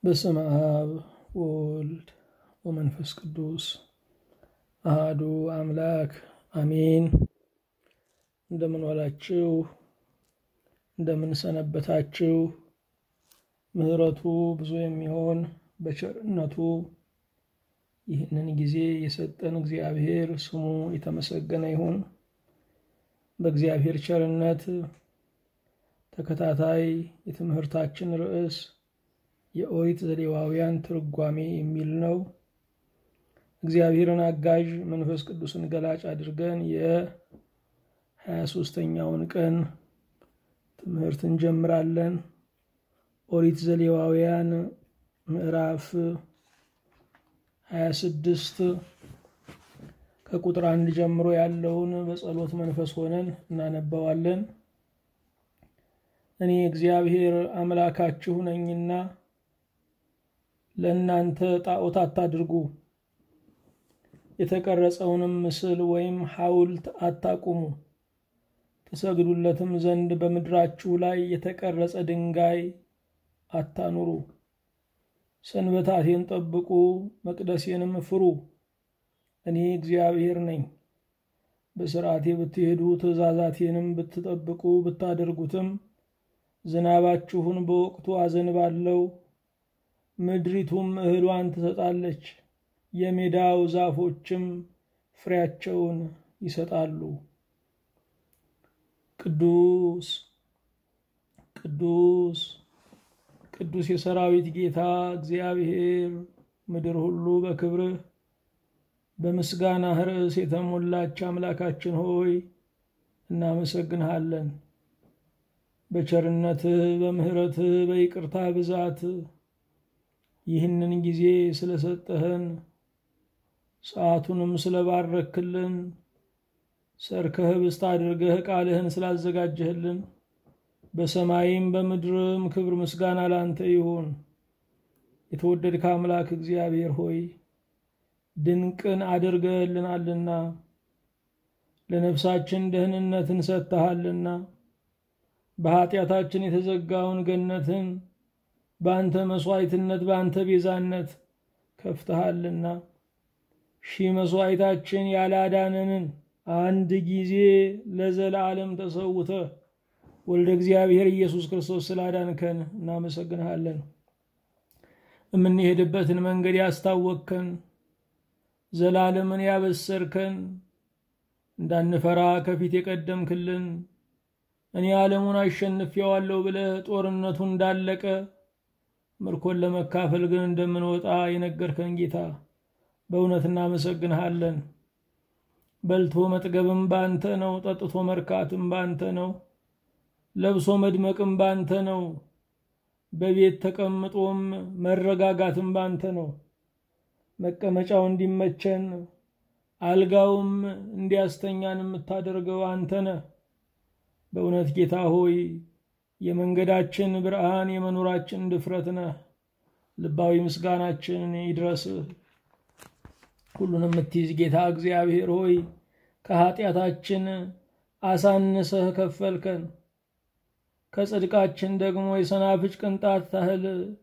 በስመ አብ ወወልድ ወመንፈስ ቅዱስ አሃዱ አምላክ አሜን። እንደምን ዋላችሁ? እንደምን ሰነበታችሁ? ምሕረቱ ብዙ የሚሆን በቸርነቱ ይህንን ጊዜ የሰጠን እግዚአብሔር ስሙ የተመሰገነ ይሁን። በእግዚአብሔር ቸርነት ተከታታይ የትምህርታችን ርዕስ የኦሪት ዘሌዋውያን ትርጓሜ የሚል ነው። እግዚአብሔርን አጋዥ መንፈስ ቅዱስን ገላጭ አድርገን የሀያ ሶስተኛውን ቀን ትምህርት እንጀምራለን። ኦሪት ዘሌዋውያን ምዕራፍ ሀያ ስድስት ከቁጥር አንድ ጀምሮ ያለውን በጸሎት መንፈስ ሆነን እናነባዋለን። እኔ እግዚአብሔር አምላካችሁ ነኝና ለእናንተ ጣዖት አታድርጉ፣ የተቀረጸውንም ምስል ወይም ሐውልት አታቁሙ፣ ተሰግዱለትም ዘንድ በምድራችሁ ላይ የተቀረጸ ድንጋይ አታኑሩ። ሰንበታቴን ጠብቁ፣ መቅደሴንም ፍሩ። እኔ እግዚአብሔር ነኝ። በሥርዓቴ ብትሄዱ ትእዛዛቴንም ብትጠብቁ ብታደርጉትም ዝናባችሁን በወቅቱ አዘንባለሁ፣ ምድሪቱም እህሏን ትሰጣለች፣ የሜዳው ዛፎችም ፍሬያቸውን ይሰጣሉ። ቅዱስ ቅዱስ ቅዱስ የሰራዊት ጌታ እግዚአብሔር ምድር ሁሉ በክብርህ በምስጋናህ ርዕስ የተሞላች አምላካችን ሆይ እናመሰግንሃለን። በቸርነትህ በምሕረትህ በይቅርታ ብዛት ይህንን ጊዜ ስለሰጠህን ሰዓቱንም ስለባረክልን ሰርከህ ብስት አድርገህ ቃልህን ስላዘጋጀህልን በሰማይም በምድርም ክብር ምስጋና ላንተ ይሁን። የተወደድከ አምላክ እግዚአብሔር ሆይ ድንቅን አድርገህልናልና ለነፍሳችን ደህንነትን ሰጥተሃልና በኃጢአታችን የተዘጋውን ገነትን በአንተ መሥዋዕትነት በአንተ ቤዛነት ከፍተሃልና ሺህ መሥዋዕታችን ያላዳነንን አንድ ጊዜ ለዘላለም ተሰውተ ወልደ እግዚአብሔር ኢየሱስ ክርስቶስ ስላዳንከን እናመሰግንሃለን። የምንሄድበትን መንገድ ያስታወቅከን፣ ዘላለምን ያበሰርከን፣ እንዳንፈራ ከፊት የቀደምክልን እኔ ዓለሙን አሸንፌዋለሁ ብለህ ጦርነቱ እንዳለቀ ምርኮን ለመካፈል ግን እንደምንወጣ የነገርከን ጌታ በእውነት እናመሰግንሃለን። በልቶ መጥገብም ባንተ ነው፣ ጠጥቶ መርካትም ባንተ ነው፣ ለብሶ መድመቅም ባንተ ነው፣ በቤት ተቀምጦም መረጋጋትም ባንተ ነው። መቀመጫው እንዲመቸን አልጋውም እንዲያስተኛን የምታደርገው አንተ ነህ። በእውነት ጌታ ሆይ የመንገዳችን ብርሃን የመኖራችን ድፍረት ነህ። ልባዊ ምስጋናችን ይድረስህ። ሁሉን የምትይዝ ጌታ እግዚአብሔር ሆይ ከኃጢአታችን አሳንሰህ ከፈልከን፣ ከጽድቃችን ደግሞ የሰናፍጭ ቅንጣት ታህል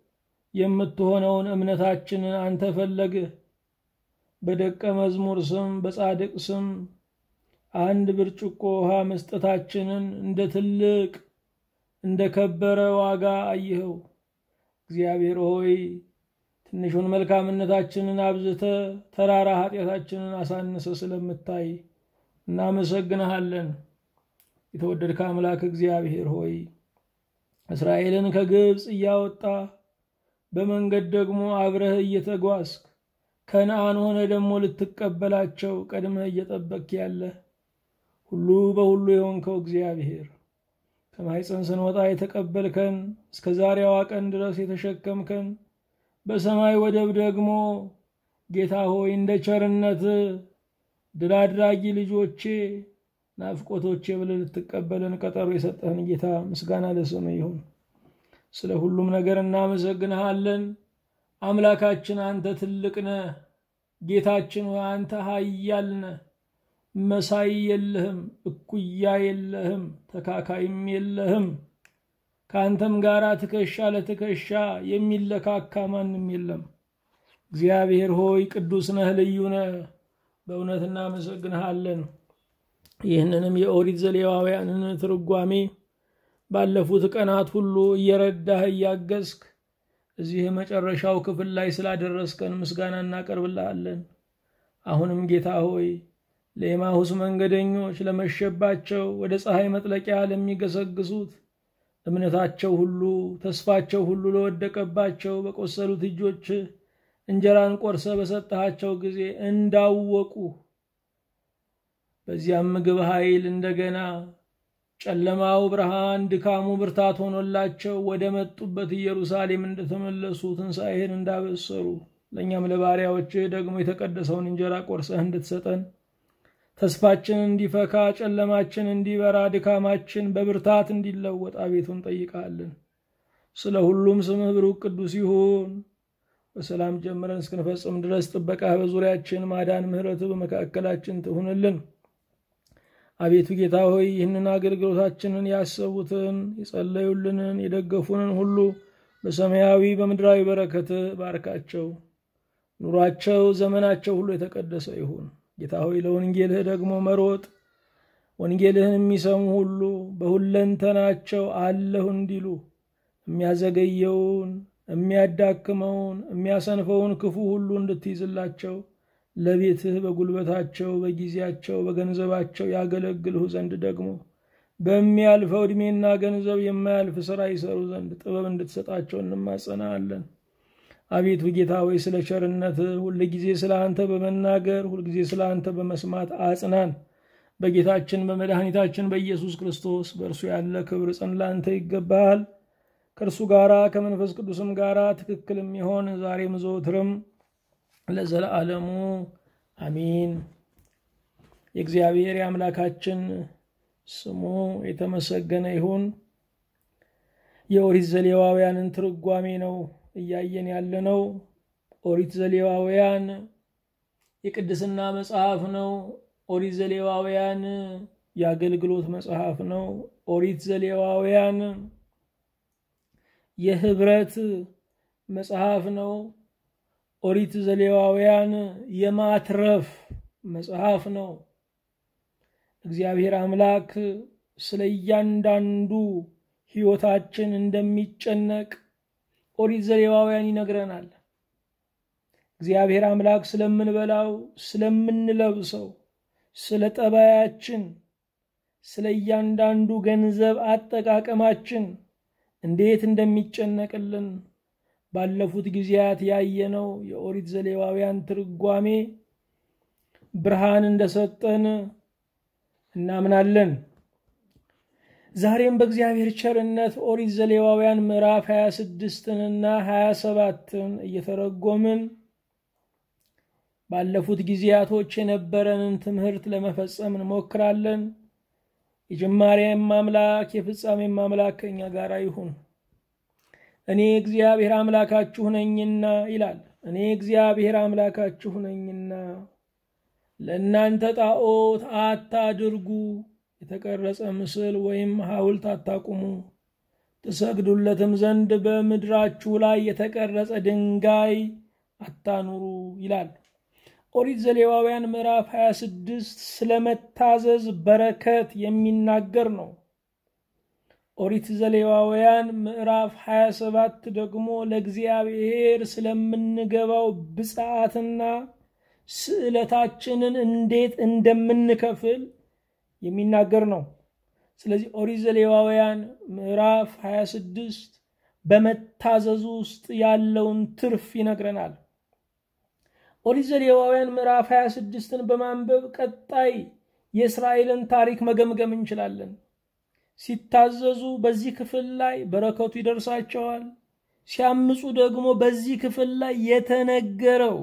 የምትሆነውን እምነታችንን አንተ ፈለግህ። በደቀ መዝሙር ስም በጻድቅ ስም አንድ ብርጭቆ ውሃ መስጠታችንን እንደ ትልቅ እንደ ከበረ ዋጋ አየኸው። እግዚአብሔር ሆይ ትንሹን መልካምነታችንን አብዝተ ተራራ ኃጢአታችንን አሳንሰ ስለምታይ እናመሰግንሃለን። የተወደድከ አምላክ እግዚአብሔር ሆይ እስራኤልን ከግብፅ እያወጣ በመንገድ ደግሞ አብረህ እየተጓዝክ ከነአን ሆነ ደግሞ ልትቀበላቸው ቀድመህ እየጠበቅክ ያለህ ሁሉ በሁሉ የሆንከው እግዚአብሔር ከማኅፀን ስንወጣ የተቀበልከን እስከ ዛሬዋ ቀን ድረስ የተሸከምከን በሰማይ ወደብ ደግሞ ጌታ ሆይ እንደ ቸርነት ድል አድራጊ ልጆቼ ናፍቆቶቼ ብለህ ልትቀበለን ቀጠሮ የሰጠህን ጌታ ምስጋና ለስም ይሁን። ስለ ሁሉም ነገር እናመሰግንሃለን። አምላካችን አንተ ትልቅ ነህ። ጌታችን ሆይ አንተ ኃያል ነህ። መሳይ የለህም፣ እኩያ የለህም፣ ተካካይም የለህም። ከአንተም ጋር ትከሻ ለትከሻ የሚለካካ ማንም የለም። እግዚአብሔር ሆይ ቅዱስ ነህ፣ ልዩ ነህ። በእውነት እናመሰግንሃለን። ይህንንም የኦሪት ዘሌዋውያንን ትርጓሜ ባለፉት ቀናት ሁሉ እየረዳህ እያገዝክ እዚህ የመጨረሻው ክፍል ላይ ስላደረስከን ምስጋና እናቀርብልሃለን። አሁንም ጌታ ሆይ ለኤማሁስ መንገደኞች ለመሸባቸው ወደ ፀሐይ መጥለቂያ ለሚገሰግሱት እምነታቸው ሁሉ ተስፋቸው ሁሉ ለወደቀባቸው በቆሰሉት እጆች እንጀራን ቆርሰ በሰጠሃቸው ጊዜ እንዳወቁ በዚያም ምግብ ኃይል እንደገና ጨለማው ብርሃን፣ ድካሙ ብርታት ሆኖላቸው ወደ መጡበት ኢየሩሳሌም እንደተመለሱ ትንሣኤህን እንዳበሰሩ ለእኛም ለባሪያዎችህ ደግሞ የተቀደሰውን እንጀራ ቆርሰህ እንድትሰጠን ተስፋችን እንዲፈካ፣ ጨለማችን እንዲበራ፣ ድካማችን በብርታት እንዲለወጥ አቤቱ እንጠይቃለን። ስለ ሁሉም ስምህ ብሩክ ቅዱስ ይሁን። በሰላም ጀምረን እስክንፈጽም ድረስ ጥበቃህ በዙሪያችን፣ ማዳን ምሕረትህ በመካከላችን ትሁንልን። አቤቱ ጌታ ሆይ ይህንን አገልግሎታችንን ያሰቡትን የጸለዩልንን የደገፉንን ሁሉ በሰማያዊ በምድራዊ በረከትህ ባርካቸው። ኑሯቸው ዘመናቸው ሁሉ የተቀደሰ ይሁን። ጌታ ሆይ ለወንጌልህ ደግሞ መሮጥ ወንጌልህን የሚሰሙ ሁሉ በሁለንተናቸው አለሁ እንዲሉ የሚያዘገየውን፣ የሚያዳክመውን፣ የሚያሰንፈውን ክፉ ሁሉ እንድትይዝላቸው ለቤትህ በጉልበታቸው፣ በጊዜያቸው፣ በገንዘባቸው ያገለግልሁ ዘንድ ደግሞ በሚያልፈው ዕድሜና ገንዘብ የማያልፍ ሥራ ይሰሩ ዘንድ ጥበብ እንድትሰጣቸው እንማጸናለን። አቤቱ ጌታ ሆይ ስለ ቸርነትህ ሁልጊዜ ስለ አንተ በመናገር ሁልጊዜ ስለ አንተ በመስማት አጽናን። በጌታችን በመድኃኒታችን በኢየሱስ ክርስቶስ በእርሱ ያለ ክብር ጽን ለአንተ ይገባሃል። ከእርሱ ጋራ ከመንፈስ ቅዱስም ጋራ ትክክል የሚሆን ዛሬም ዘወትርም ለዘለዓለሙ አሚን። የእግዚአብሔር የአምላካችን ስሙ የተመሰገነ ይሁን። የኦሪት ዘሌዋውያንን ትርጓሜ ነው እያየን ያለነው። ኦሪት ዘሌዋውያን የቅድስና መጽሐፍ ነው። ኦሪት ዘሌዋውያን የአገልግሎት መጽሐፍ ነው። ኦሪት ዘሌዋውያን የህብረት መጽሐፍ ነው። ኦሪት ዘሌዋውያን የማትረፍ መጽሐፍ ነው። እግዚአብሔር አምላክ ስለ እያንዳንዱ ሕይወታችን እንደሚጨነቅ ኦሪት ዘሌዋውያን ይነግረናል። እግዚአብሔር አምላክ ስለምንበላው፣ ስለምንለብሰው፣ ስለ ጠባያችን፣ ስለ እያንዳንዱ ገንዘብ አጠቃቀማችን እንዴት እንደሚጨነቅልን ባለፉት ጊዜያት ያየነው የኦሪት ዘሌዋውያን ትርጓሜ ብርሃን እንደሰጠን እናምናለን። ዛሬም በእግዚአብሔር ቸርነት ኦሪት ዘሌዋውያን ምዕራፍ 26ንና 27ን እየተረጎምን ባለፉት ጊዜያቶች የነበረንን ትምህርት ለመፈጸም እንሞክራለን። የጅማሬም አምላክ የፍጻሜም አምላክ ከእኛ ጋር ይሁን። እኔ እግዚአብሔር አምላካችሁ ነኝና ይላል። እኔ እግዚአብሔር አምላካችሁ ነኝና ለእናንተ ጣዖት አታድርጉ፣ የተቀረጸ ምስል ወይም ሐውልት አታቁሙ፣ ትሰግዱለትም ዘንድ በምድራችሁ ላይ የተቀረጸ ድንጋይ አታኑሩ ይላል። ኦሪት ዘሌዋውያን ምዕራፍ 26 ስለ መታዘዝ በረከት የሚናገር ነው። ኦሪት ዘሌዋውያን ምዕራፍ 27 ደግሞ ለእግዚአብሔር ስለምንገባው ብፅዓትና ስዕለታችንን እንዴት እንደምንከፍል የሚናገር ነው። ስለዚህ ኦሪት ዘሌዋውያን ምዕራፍ 26 በመታዘዙ ውስጥ ያለውን ትርፍ ይነግረናል። ኦሪት ዘሌዋውያን ምዕራፍ 26ን በማንበብ ቀጣይ የእስራኤልን ታሪክ መገምገም እንችላለን። ሲታዘዙ በዚህ ክፍል ላይ በረከቱ ይደርሳቸዋል። ሲያምፁ ደግሞ በዚህ ክፍል ላይ የተነገረው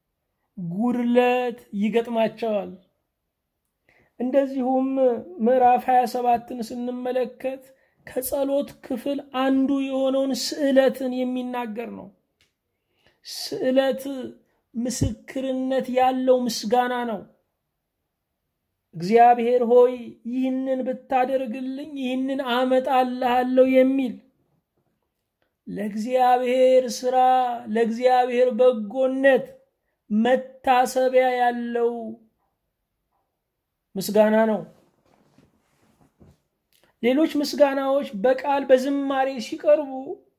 ጉድለት ይገጥማቸዋል። እንደዚሁም ምዕራፍ 27ን ስንመለከት ከጸሎት ክፍል አንዱ የሆነውን ስዕለትን የሚናገር ነው። ስዕለት ምስክርነት ያለው ምስጋና ነው። እግዚአብሔር ሆይ ይህንን ብታደርግልኝ ይህንን አመጣልሃለሁ የሚል ለእግዚአብሔር ስራ ለእግዚአብሔር በጎነት መታሰቢያ ያለው ምስጋና ነው። ሌሎች ምስጋናዎች በቃል በዝማሬ ሲቀርቡ፣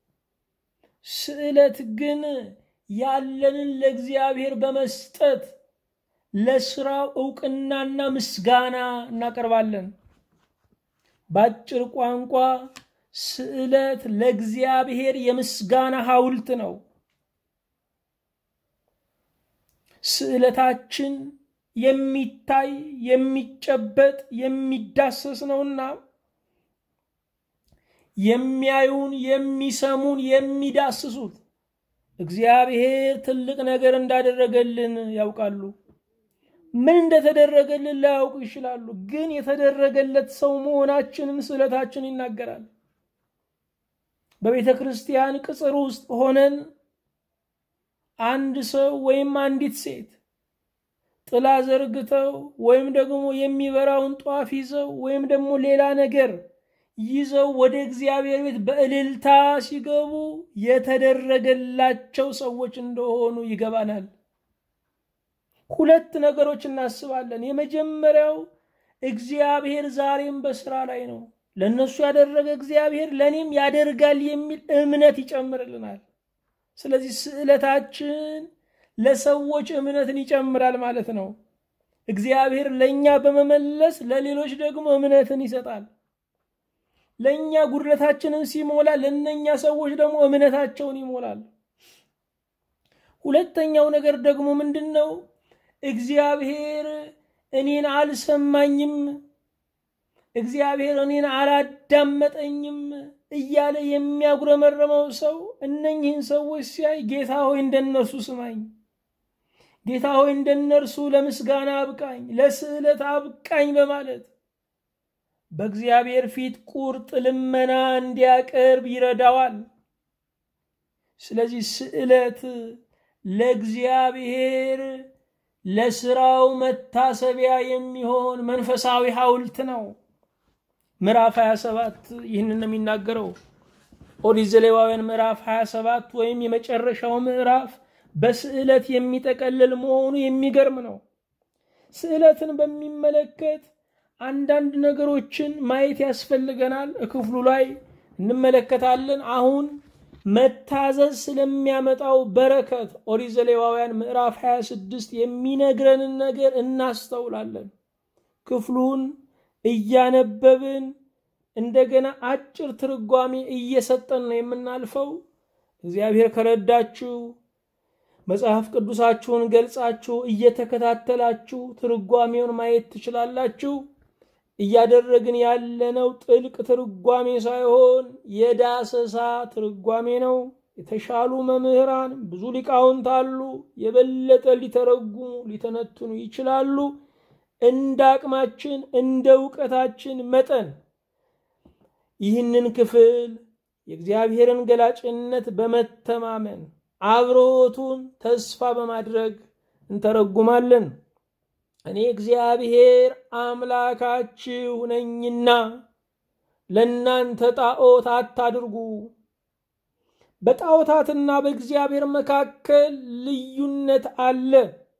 ስዕለት ግን ያለንን ለእግዚአብሔር በመስጠት ለስራው እውቅናና ምስጋና እናቀርባለን። በአጭር ቋንቋ ስዕለት ለእግዚአብሔር የምስጋና ሐውልት ነው። ስዕለታችን የሚታይ የሚጨበጥ የሚዳሰስ ነውና የሚያዩን የሚሰሙን የሚዳስሱት እግዚአብሔር ትልቅ ነገር እንዳደረገልን ያውቃሉ። ምን እንደተደረገልን ላያውቁ ይችላሉ። ግን የተደረገለት ሰው መሆናችንን ስዕለታችን ይናገራል። በቤተ ክርስቲያን ቅጽር ውስጥ ሆነን አንድ ሰው ወይም አንዲት ሴት ጥላ ዘርግተው ወይም ደግሞ የሚበራውን ጧፍ ይዘው ወይም ደግሞ ሌላ ነገር ይዘው ወደ እግዚአብሔር ቤት በእልልታ ሲገቡ የተደረገላቸው ሰዎች እንደሆኑ ይገባናል። ሁለት ነገሮች እናስባለን። የመጀመሪያው እግዚአብሔር ዛሬም በስራ ላይ ነው። ለእነሱ ያደረገ እግዚአብሔር ለእኔም ያደርጋል የሚል እምነት ይጨምርልናል። ስለዚህ ስዕለታችን ለሰዎች እምነትን ይጨምራል ማለት ነው። እግዚአብሔር ለእኛ በመመለስ ለሌሎች ደግሞ እምነትን ይሰጣል። ለእኛ ጉድለታችንን ሲሞላ ለእነኛ ሰዎች ደግሞ እምነታቸውን ይሞላል። ሁለተኛው ነገር ደግሞ ምንድን ነው? እግዚአብሔር እኔን አልሰማኝም፣ እግዚአብሔር እኔን አላዳመጠኝም እያለ የሚያጉረመረመው ሰው እነኝህን ሰዎች ሲያይ ጌታ ሆይ እንደነርሱ ስማኝ፣ ጌታ ሆይ እንደነርሱ ለምስጋና አብቃኝ፣ ለስዕለት አብቃኝ በማለት በእግዚአብሔር ፊት ቁርጥ ልመና እንዲያቀርብ ይረዳዋል። ስለዚህ ስዕለት ለእግዚአብሔር ለስራው መታሰቢያ የሚሆን መንፈሳዊ ሐውልት ነው። ምዕራፍ 27 ይህንን ነው የሚናገረው። ኦሪት ዘሌዋውያን ምዕራፍ 27 ወይም የመጨረሻው ምዕራፍ በስዕለት የሚጠቀልል መሆኑ የሚገርም ነው። ስዕለትን በሚመለከት አንዳንድ ነገሮችን ማየት ያስፈልገናል። ክፍሉ ላይ እንመለከታለን። አሁን መታዘዝ ስለሚያመጣው በረከት ኦሪት ዘሌዋውያን ምዕራፍ 26 የሚነግረንን ነገር እናስተውላለን። ክፍሉን እያነበብን እንደገና አጭር ትርጓሜ እየሰጠን ነው የምናልፈው። እግዚአብሔር ከረዳችሁ መጽሐፍ ቅዱሳችሁን ገልጻችሁ እየተከታተላችሁ ትርጓሜውን ማየት ትችላላችሁ። እያደረግን ያለነው ጥልቅ ትርጓሜ ሳይሆን የዳሰሳ ትርጓሜ ነው። የተሻሉ መምህራን ብዙ ሊቃውንት አሉ። የበለጠ ሊተረጉሙ ሊተነትኑ ይችላሉ። እንደ አቅማችን እንደ እውቀታችን መጠን ይህንን ክፍል የእግዚአብሔርን ገላጭነት በመተማመን አብሮቱን ተስፋ በማድረግ እንተረጉማለን። እኔ እግዚአብሔር አምላካችሁ ነኝና ለእናንተ ጣዖት አታድርጉ። በጣዖታትና በእግዚአብሔር መካከል ልዩነት አለ።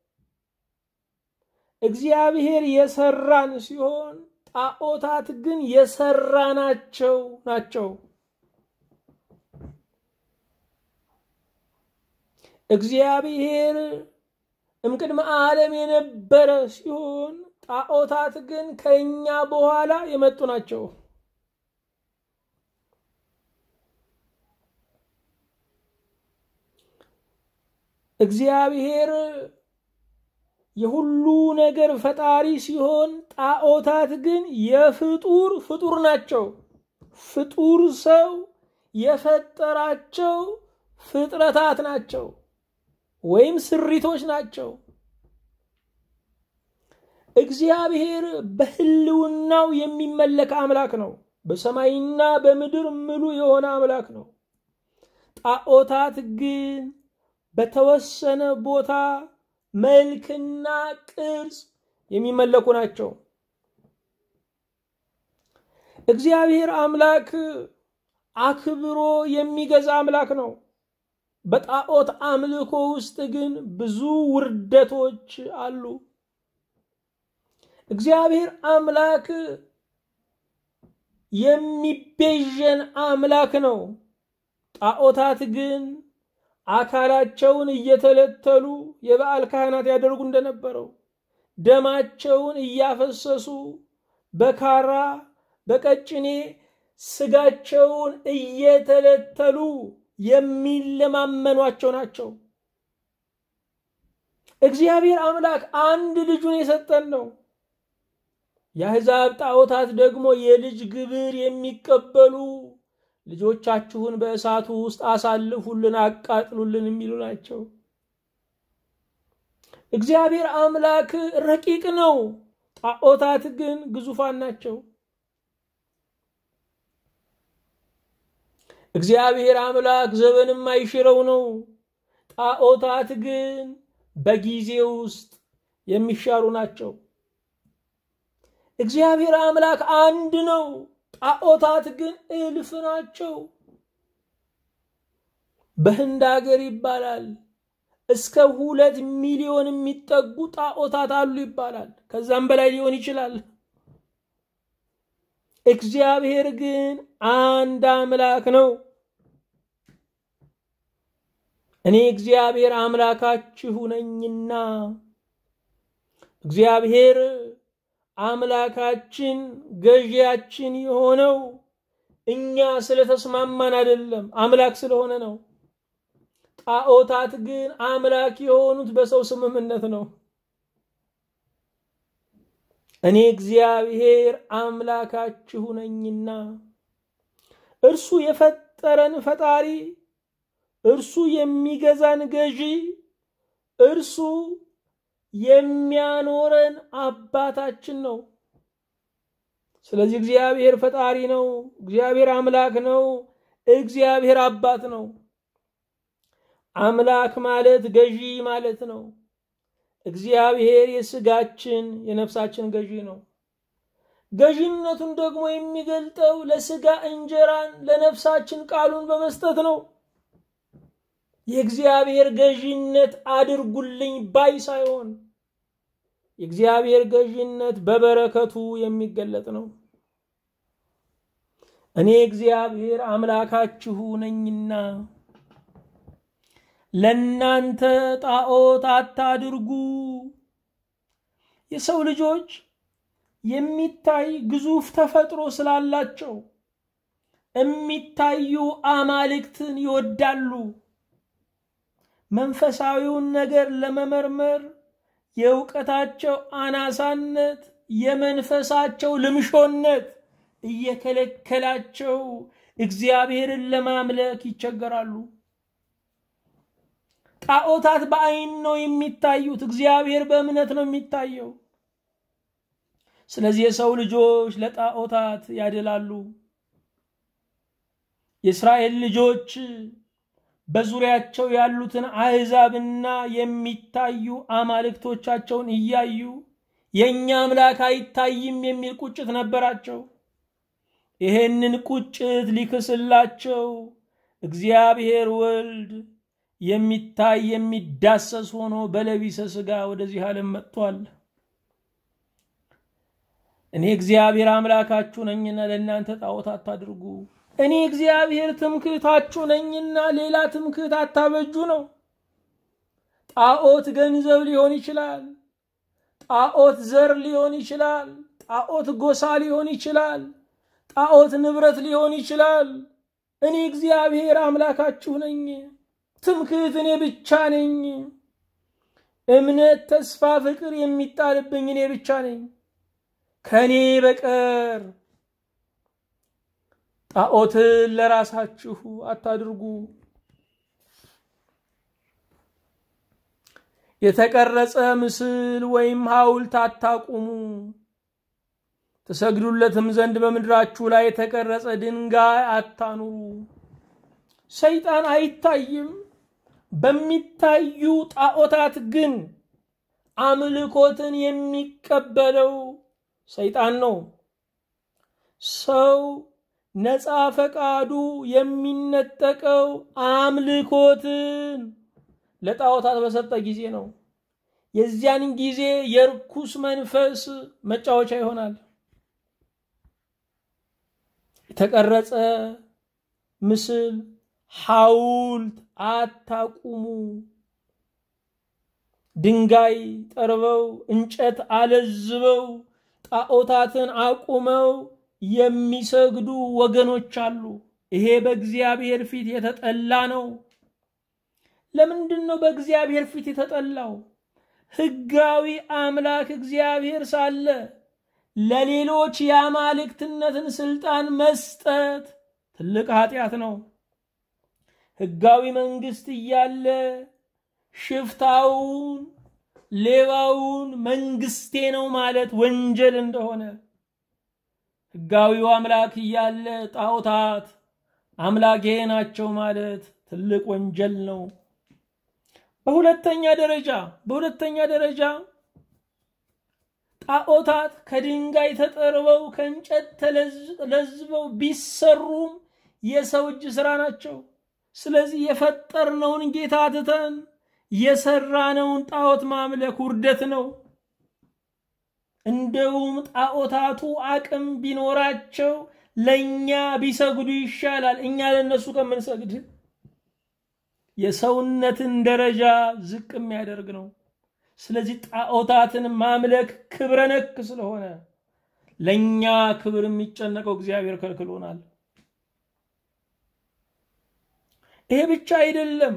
እግዚአብሔር የሰራን ሲሆን ጣዖታት ግን የሰራናቸው ናቸው። እግዚአብሔር እምቅድመ ዓለም የነበረ ሲሆን ጣዖታት ግን ከእኛ በኋላ የመጡ ናቸው። እግዚአብሔር የሁሉ ነገር ፈጣሪ ሲሆን ጣዖታት ግን የፍጡር ፍጡር ናቸው። ፍጡር ሰው የፈጠራቸው ፍጥረታት ናቸው ወይም ስሪቶች ናቸው። እግዚአብሔር በሕልውናው የሚመለክ አምላክ ነው። በሰማይና በምድር ምሉ የሆነ አምላክ ነው። ጣዖታት ግን በተወሰነ ቦታ መልክና ቅርጽ የሚመለኩ ናቸው። እግዚአብሔር አምላክ አክብሮ የሚገዛ አምላክ ነው። በጣዖት አምልኮ ውስጥ ግን ብዙ ውርደቶች አሉ። እግዚአብሔር አምላክ የሚቤዠን አምላክ ነው። ጣዖታት ግን አካላቸውን እየተለተሉ የበዓል ካህናት ያደርጉ እንደነበረው ደማቸውን እያፈሰሱ በካራ በቀጭኔ ስጋቸውን እየተለተሉ የሚለማመኗቸው ናቸው። እግዚአብሔር አምላክ አንድ ልጁን የሰጠን ነው። የአሕዛብ ጣዖታት ደግሞ የልጅ ግብር የሚቀበሉ ልጆቻችሁን በእሳቱ ውስጥ አሳልፉልን፣ አቃጥሉልን የሚሉ ናቸው። እግዚአብሔር አምላክ ረቂቅ ነው። ጣዖታት ግን ግዙፋን ናቸው። እግዚአብሔር አምላክ ዘመንም አይሽረው ነው። ጣዖታት ግን በጊዜ ውስጥ የሚሻሩ ናቸው። እግዚአብሔር አምላክ አንድ ነው። ጣዖታት ግን እልፍ ናቸው። በህንድ ሀገር ይባላል እስከ ሁለት ሚሊዮን የሚጠጉ ጣዖታት አሉ ይባላል። ከዛም በላይ ሊሆን ይችላል። እግዚአብሔር ግን አንድ አምላክ ነው። እኔ እግዚአብሔር አምላካችሁ ነኝና እግዚአብሔር አምላካችን ገዢያችን የሆነው እኛ ስለተስማማን አይደለም፣ አምላክ ስለሆነ ነው። ጣዖታት ግን አምላክ የሆኑት በሰው ስምምነት ነው። እኔ እግዚአብሔር አምላካችሁ ነኝና እርሱ የፈጠረን ፈጣሪ፣ እርሱ የሚገዛን ገዢ፣ እርሱ የሚያኖረን አባታችን ነው። ስለዚህ እግዚአብሔር ፈጣሪ ነው። እግዚአብሔር አምላክ ነው። እግዚአብሔር አባት ነው። አምላክ ማለት ገዢ ማለት ነው። እግዚአብሔር የስጋችን የነፍሳችን ገዢ ነው። ገዢነቱን ደግሞ የሚገልጠው ለስጋ እንጀራን ለነፍሳችን ቃሉን በመስጠት ነው። የእግዚአብሔር ገዢነት አድርጉልኝ ባይ ሳይሆን የእግዚአብሔር ገዢነት በበረከቱ የሚገለጥ ነው። እኔ እግዚአብሔር አምላካችሁ ነኝና ለናንተ ጣዖት አታድርጉ። የሰው ልጆች የሚታይ ግዙፍ ተፈጥሮ ስላላቸው የሚታዩ አማልክትን ይወዳሉ። መንፈሳዊውን ነገር ለመመርመር የእውቀታቸው አናሳነት፣ የመንፈሳቸው ልምሾነት እየከለከላቸው እግዚአብሔርን ለማምለክ ይቸገራሉ። ጣዖታት በአይን ነው የሚታዩት፣ እግዚአብሔር በእምነት ነው የሚታየው። ስለዚህ የሰው ልጆች ለጣዖታት ያደላሉ። የእስራኤል ልጆች በዙሪያቸው ያሉትን አሕዛብና የሚታዩ አማልክቶቻቸውን እያዩ የእኛ አምላክ አይታይም የሚል ቁጭት ነበራቸው። ይሄንን ቁጭት ሊክስላቸው እግዚአብሔር ወልድ የሚታይ የሚዳሰስ ሆኖ በለቢሰ ሥጋ ወደዚህ ዓለም መጥቷል። እኔ እግዚአብሔር አምላካችሁ ነኝና ለእናንተ ጣዖት አታድርጉ። እኔ እግዚአብሔር ትምክህታችሁ ነኝና ሌላ ትምክህት አታበጁ ነው። ጣዖት ገንዘብ ሊሆን ይችላል። ጣዖት ዘር ሊሆን ይችላል። ጣዖት ጎሳ ሊሆን ይችላል። ጣዖት ንብረት ሊሆን ይችላል። እኔ እግዚአብሔር አምላካችሁ ነኝ። ትምክህት እኔ ብቻ ነኝ። እምነት፣ ተስፋ፣ ፍቅር የሚጣልብኝ እኔ ብቻ ነኝ። ከእኔ በቀር ጣዖትን ለራሳችሁ አታድርጉ። የተቀረጸ ምስል ወይም ሐውልት አታቁሙ። ትሰግዱለትም ዘንድ በምድራችሁ ላይ የተቀረጸ ድንጋይ አታኑሩ። ሰይጣን አይታይም። በሚታዩ ጣዖታት ግን አምልኮትን የሚቀበለው ሰይጣን ነው። ሰው ነፃ ፈቃዱ የሚነጠቀው አምልኮትን ለጣዖታት በሰጠ ጊዜ ነው። የዚያን ጊዜ የርኩስ መንፈስ መጫወቻ ይሆናል። የተቀረጸ ምስል ሐውልት አታቁሙ። ድንጋይ ጠርበው እንጨት አለዝበው ጣዖታትን አቁመው የሚሰግዱ ወገኖች አሉ። ይሄ በእግዚአብሔር ፊት የተጠላ ነው። ለምንድን ነው በእግዚአብሔር ፊት የተጠላው? ሕጋዊ አምላክ እግዚአብሔር ሳለ ለሌሎች የአማልክትነትን ስልጣን መስጠት ትልቅ ኃጢአት ነው። ሕጋዊ መንግስት እያለ ሽፍታውን፣ ሌባውን መንግስቴ ነው ማለት ወንጀል እንደሆነ ሕጋዊው አምላክ እያለ ጣዖታት አምላኬ ናቸው ማለት ትልቅ ወንጀል ነው። በሁለተኛ ደረጃ በሁለተኛ ደረጃ ጣዖታት ከድንጋይ ተጠርበው ከእንጨት ተለዝበው ቢሰሩም የሰው እጅ ስራ ናቸው። ስለዚህ የፈጠርነውን ጌታ ትተን የሰራነውን ጣዖት ማምለክ ውርደት ነው። እንደውም ጣዖታቱ አቅም ቢኖራቸው ለእኛ ቢሰግዱ ይሻላል፣ እኛ ለእነሱ ከምንሰግድ። የሰውነትን ደረጃ ዝቅ የሚያደርግ ነው። ስለዚህ ጣዖታትን ማምለክ ክብረ ነክ ስለሆነ ለእኛ ክብር የሚጨነቀው እግዚአብሔር ከልክሎናል። ይሄ ብቻ አይደለም፣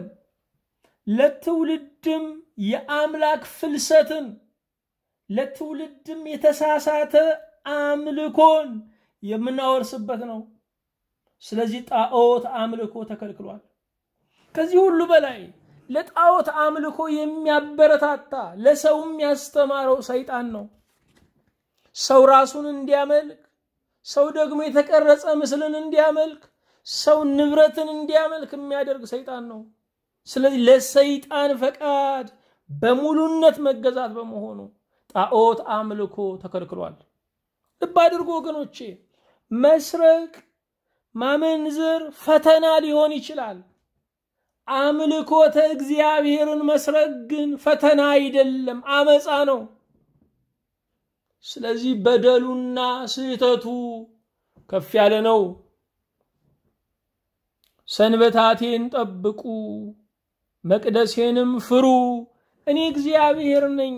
ለትውልድም የአምላክ ፍልሰትን ለትውልድም የተሳሳተ አምልኮን የምናወርስበት ነው። ስለዚህ ጣዖት አምልኮ ተከልክሏል። ከዚህ ሁሉ በላይ ለጣዖት አምልኮ የሚያበረታታ ለሰውም ያስተማረው ሰይጣን ነው። ሰው ራሱን እንዲያመልክ፣ ሰው ደግሞ የተቀረጸ ምስልን እንዲያመልክ፣ ሰው ንብረትን እንዲያመልክ የሚያደርግ ሰይጣን ነው። ስለዚህ ለሰይጣን ፈቃድ በሙሉነት መገዛት በመሆኑ ጣዖት አምልኮ ተከልክሏል። ልብ አድርጎ ወገኖቼ፣ መስረቅ፣ ማመንዘር ፈተና ሊሆን ይችላል። አምልኮተ እግዚአብሔርን መስረቅ ግን ፈተና አይደለም፣ አመፃ ነው። ስለዚህ በደሉና ስህተቱ ከፍ ያለ ነው። ሰንበታቴን ጠብቁ፣ መቅደሴንም ፍሩ፣ እኔ እግዚአብሔር ነኝ።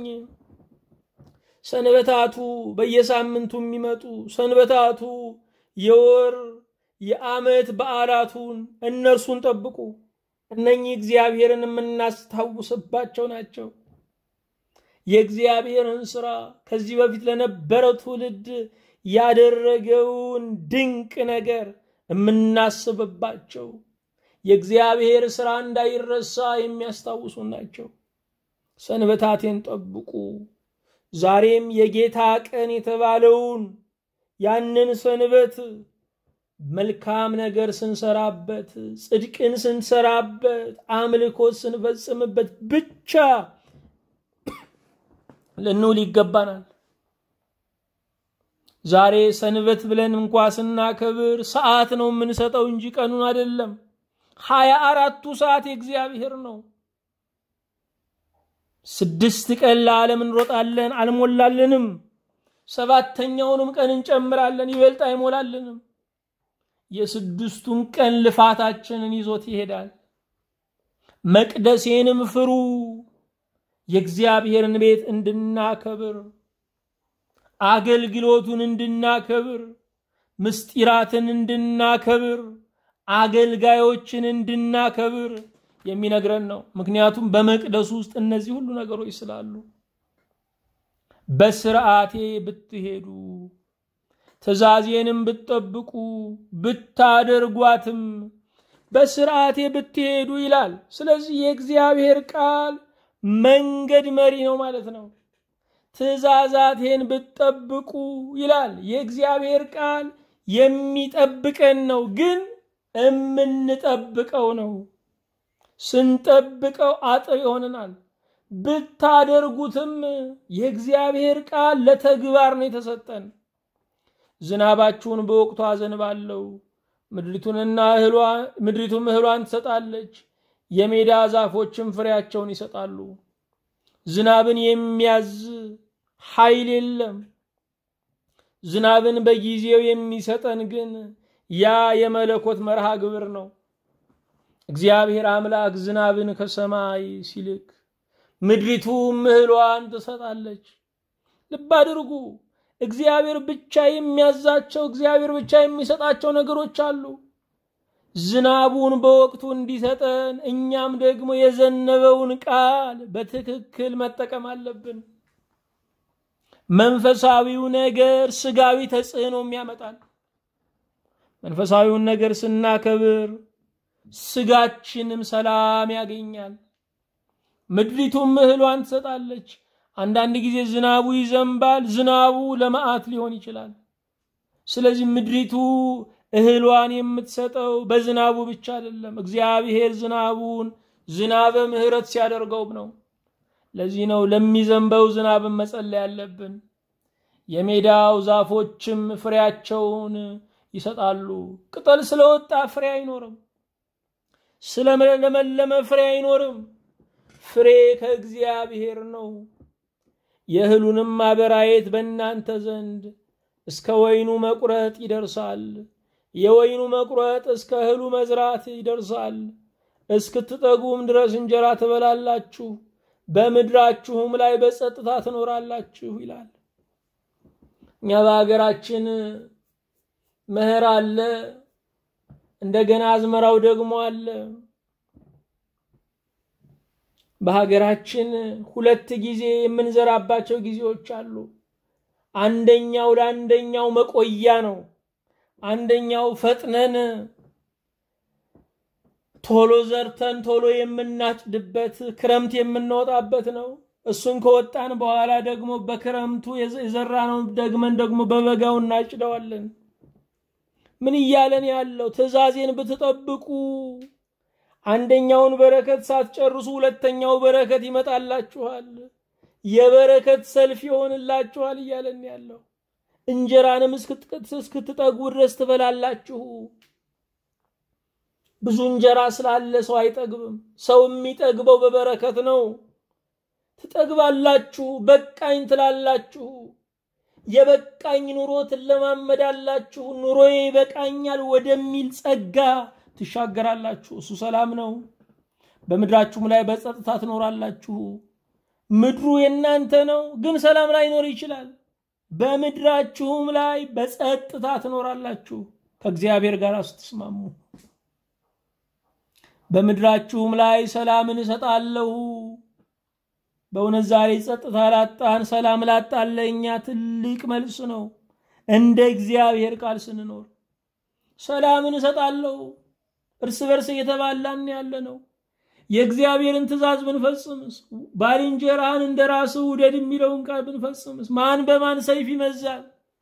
ሰንበታቱ በየሳምንቱ የሚመጡ ሰንበታቱ የወር የዓመት በዓላቱን እነርሱን ጠብቁ። እነኚህ እግዚአብሔርን የምናስታውስባቸው ናቸው። የእግዚአብሔርን ስራ ከዚህ በፊት ለነበረው ትውልድ ያደረገውን ድንቅ ነገር የምናስብባቸው የእግዚአብሔር ስራ እንዳይረሳ የሚያስታውሱ ናቸው። ሰንበታቴን ጠብቁ። ዛሬም የጌታ ቀን የተባለውን ያንን ሰንበት መልካም ነገር ስንሰራበት፣ ጽድቅን ስንሰራበት፣ አምልኮት ስንፈጽምበት ብቻ ልንውል ይገባናል። ዛሬ ሰንበት ብለን እንኳ ስናከብር ሰዓት ነው የምንሰጠው እንጂ ቀኑን አይደለም። ሀያ አራቱ ሰዓት የእግዚአብሔር ነው። ስድስት ቀን ለዓለም እንሮጣለን፣ አልሞላልንም። ሰባተኛውንም ቀን እንጨምራለን፣ ይበልጥ አይሞላልንም። የስድስቱን ቀን ልፋታችንን ይዞት ይሄዳል። መቅደሴንም ፍሩ፣ የእግዚአብሔርን ቤት እንድናከብር፣ አገልግሎቱን እንድናከብር፣ ምስጢራትን እንድናከብር፣ አገልጋዮችን እንድናከብር የሚነግረን ነው። ምክንያቱም በመቅደሱ ውስጥ እነዚህ ሁሉ ነገሮች ስላሉ በስርዓቴ ብትሄዱ ትእዛዜንም ብትጠብቁ ብታደርጓትም በስርዓቴ ብትሄዱ ይላል። ስለዚህ የእግዚአብሔር ቃል መንገድ መሪ ነው ማለት ነው። ትእዛዛቴን ብትጠብቁ ይላል። የእግዚአብሔር ቃል የሚጠብቀን ነው፣ ግን እምንጠብቀው ነው። ስንጠብቀው አጥር ይሆንናል። ብታደርጉትም የእግዚአብሔር ቃል ለተግባር ነው የተሰጠን። ዝናባችሁን በወቅቱ አዘንባለሁ፣ ምድሪቱንና ምድሪቱም እህሏን ትሰጣለች፣ የሜዳ ዛፎችም ፍሬያቸውን ይሰጣሉ። ዝናብን የሚያዝ ኃይል የለም። ዝናብን በጊዜው የሚሰጠን ግን ያ የመለኮት መርሃ ግብር ነው። እግዚአብሔር አምላክ ዝናብን ከሰማይ ሲልክ ምድሪቱም እህሏን ትሰጣለች። ልብ አድርጉ። እግዚአብሔር ብቻ የሚያዛቸው እግዚአብሔር ብቻ የሚሰጣቸው ነገሮች አሉ። ዝናቡን በወቅቱ እንዲሰጠን እኛም ደግሞ የዘነበውን ቃል በትክክል መጠቀም አለብን። መንፈሳዊው ነገር ስጋዊ ተጽዕኖም ያመጣል። መንፈሳዊውን ነገር ስናከብር ስጋችንም ሰላም ያገኛል። ምድሪቱም እህሏን ትሰጣለች። አንዳንድ ጊዜ ዝናቡ ይዘንባል። ዝናቡ ለመዓት ሊሆን ይችላል። ስለዚህ ምድሪቱ እህሏን የምትሰጠው በዝናቡ ብቻ አይደለም። እግዚአብሔር ዝናቡን ዝናበ ምሕረት ሲያደርገው ነው። ለዚህ ነው ለሚዘንበው ዝናብን መጸለይ ያለብን። የሜዳው ዛፎችም ፍሬያቸውን ይሰጣሉ። ቅጠል ስለወጣ ፍሬ አይኖርም። ስለለመለመ ፍሬ አይኖርም። ፍሬ ከእግዚአብሔር ነው። የእህሉንም ማበራየት በእናንተ ዘንድ እስከ ወይኑ መቁረጥ ይደርሳል። የወይኑ መቁረጥ እስከ እህሉ መዝራት ይደርሳል። እስክትጠጉም ድረስ እንጀራ ትበላላችሁ፣ በምድራችሁም ላይ በጸጥታ ትኖራላችሁ ይላል። እኛ በሀገራችን መኸር አለ፣ እንደገና አዝመራው ደግሞ አለ። በሀገራችን ሁለት ጊዜ የምንዘራባቸው ጊዜዎች አሉ። አንደኛው ለአንደኛው መቆያ ነው። አንደኛው ፈጥነን ቶሎ ዘርተን ቶሎ የምናጭድበት ክረምት የምንወጣበት ነው። እሱን ከወጣን በኋላ ደግሞ በክረምቱ የዘራነው ደግመን ደግሞ በበጋው እናጭደዋለን። ምን እያለን ያለው ትእዛዜን ብትጠብቁ አንደኛውን በረከት ሳትጨርሱ ሁለተኛው በረከት ይመጣላችኋል፣ የበረከት ሰልፍ ይሆንላችኋል እያለን ያለው እንጀራንም እስክትጠጉ ድረስ ትበላላችሁ። ብዙ እንጀራ ስላለ ሰው አይጠግብም። ሰው የሚጠግበው በበረከት ነው። ትጠግባላችሁ፣ በቃኝ ትላላችሁ። የበቃኝ ኑሮ ትለማመዳላችሁ። ኑሮዬ ይበቃኛል ወደሚል ጸጋ ትሻገራላችሁ። እሱ ሰላም ነው። በምድራችሁም ላይ በጸጥታ ትኖራላችሁ። ምድሩ የእናንተ ነው፣ ግን ሰላም ላይኖር ይችላል። በምድራችሁም ላይ በጸጥታ ትኖራላችሁ ከእግዚአብሔር ጋር ስትስማሙ። በምድራችሁም ላይ ሰላምን እሰጣለሁ። በእውነት ዛሬ ጸጥታ ላጣን፣ ሰላም ላጣን ለእኛ ትልቅ መልስ ነው። እንደ እግዚአብሔር ቃል ስንኖር ሰላምን እሰጣለሁ። እርስ በርስ እየተባላን ያለ ነው። የእግዚአብሔርን ትእዛዝ ብንፈጽምስ፣ ባልንጀራህን እንደ ራስህ ውደድ የሚለውን ቃል ብንፈጽምስ፣ ማን በማን ሰይፍ ይመዛል?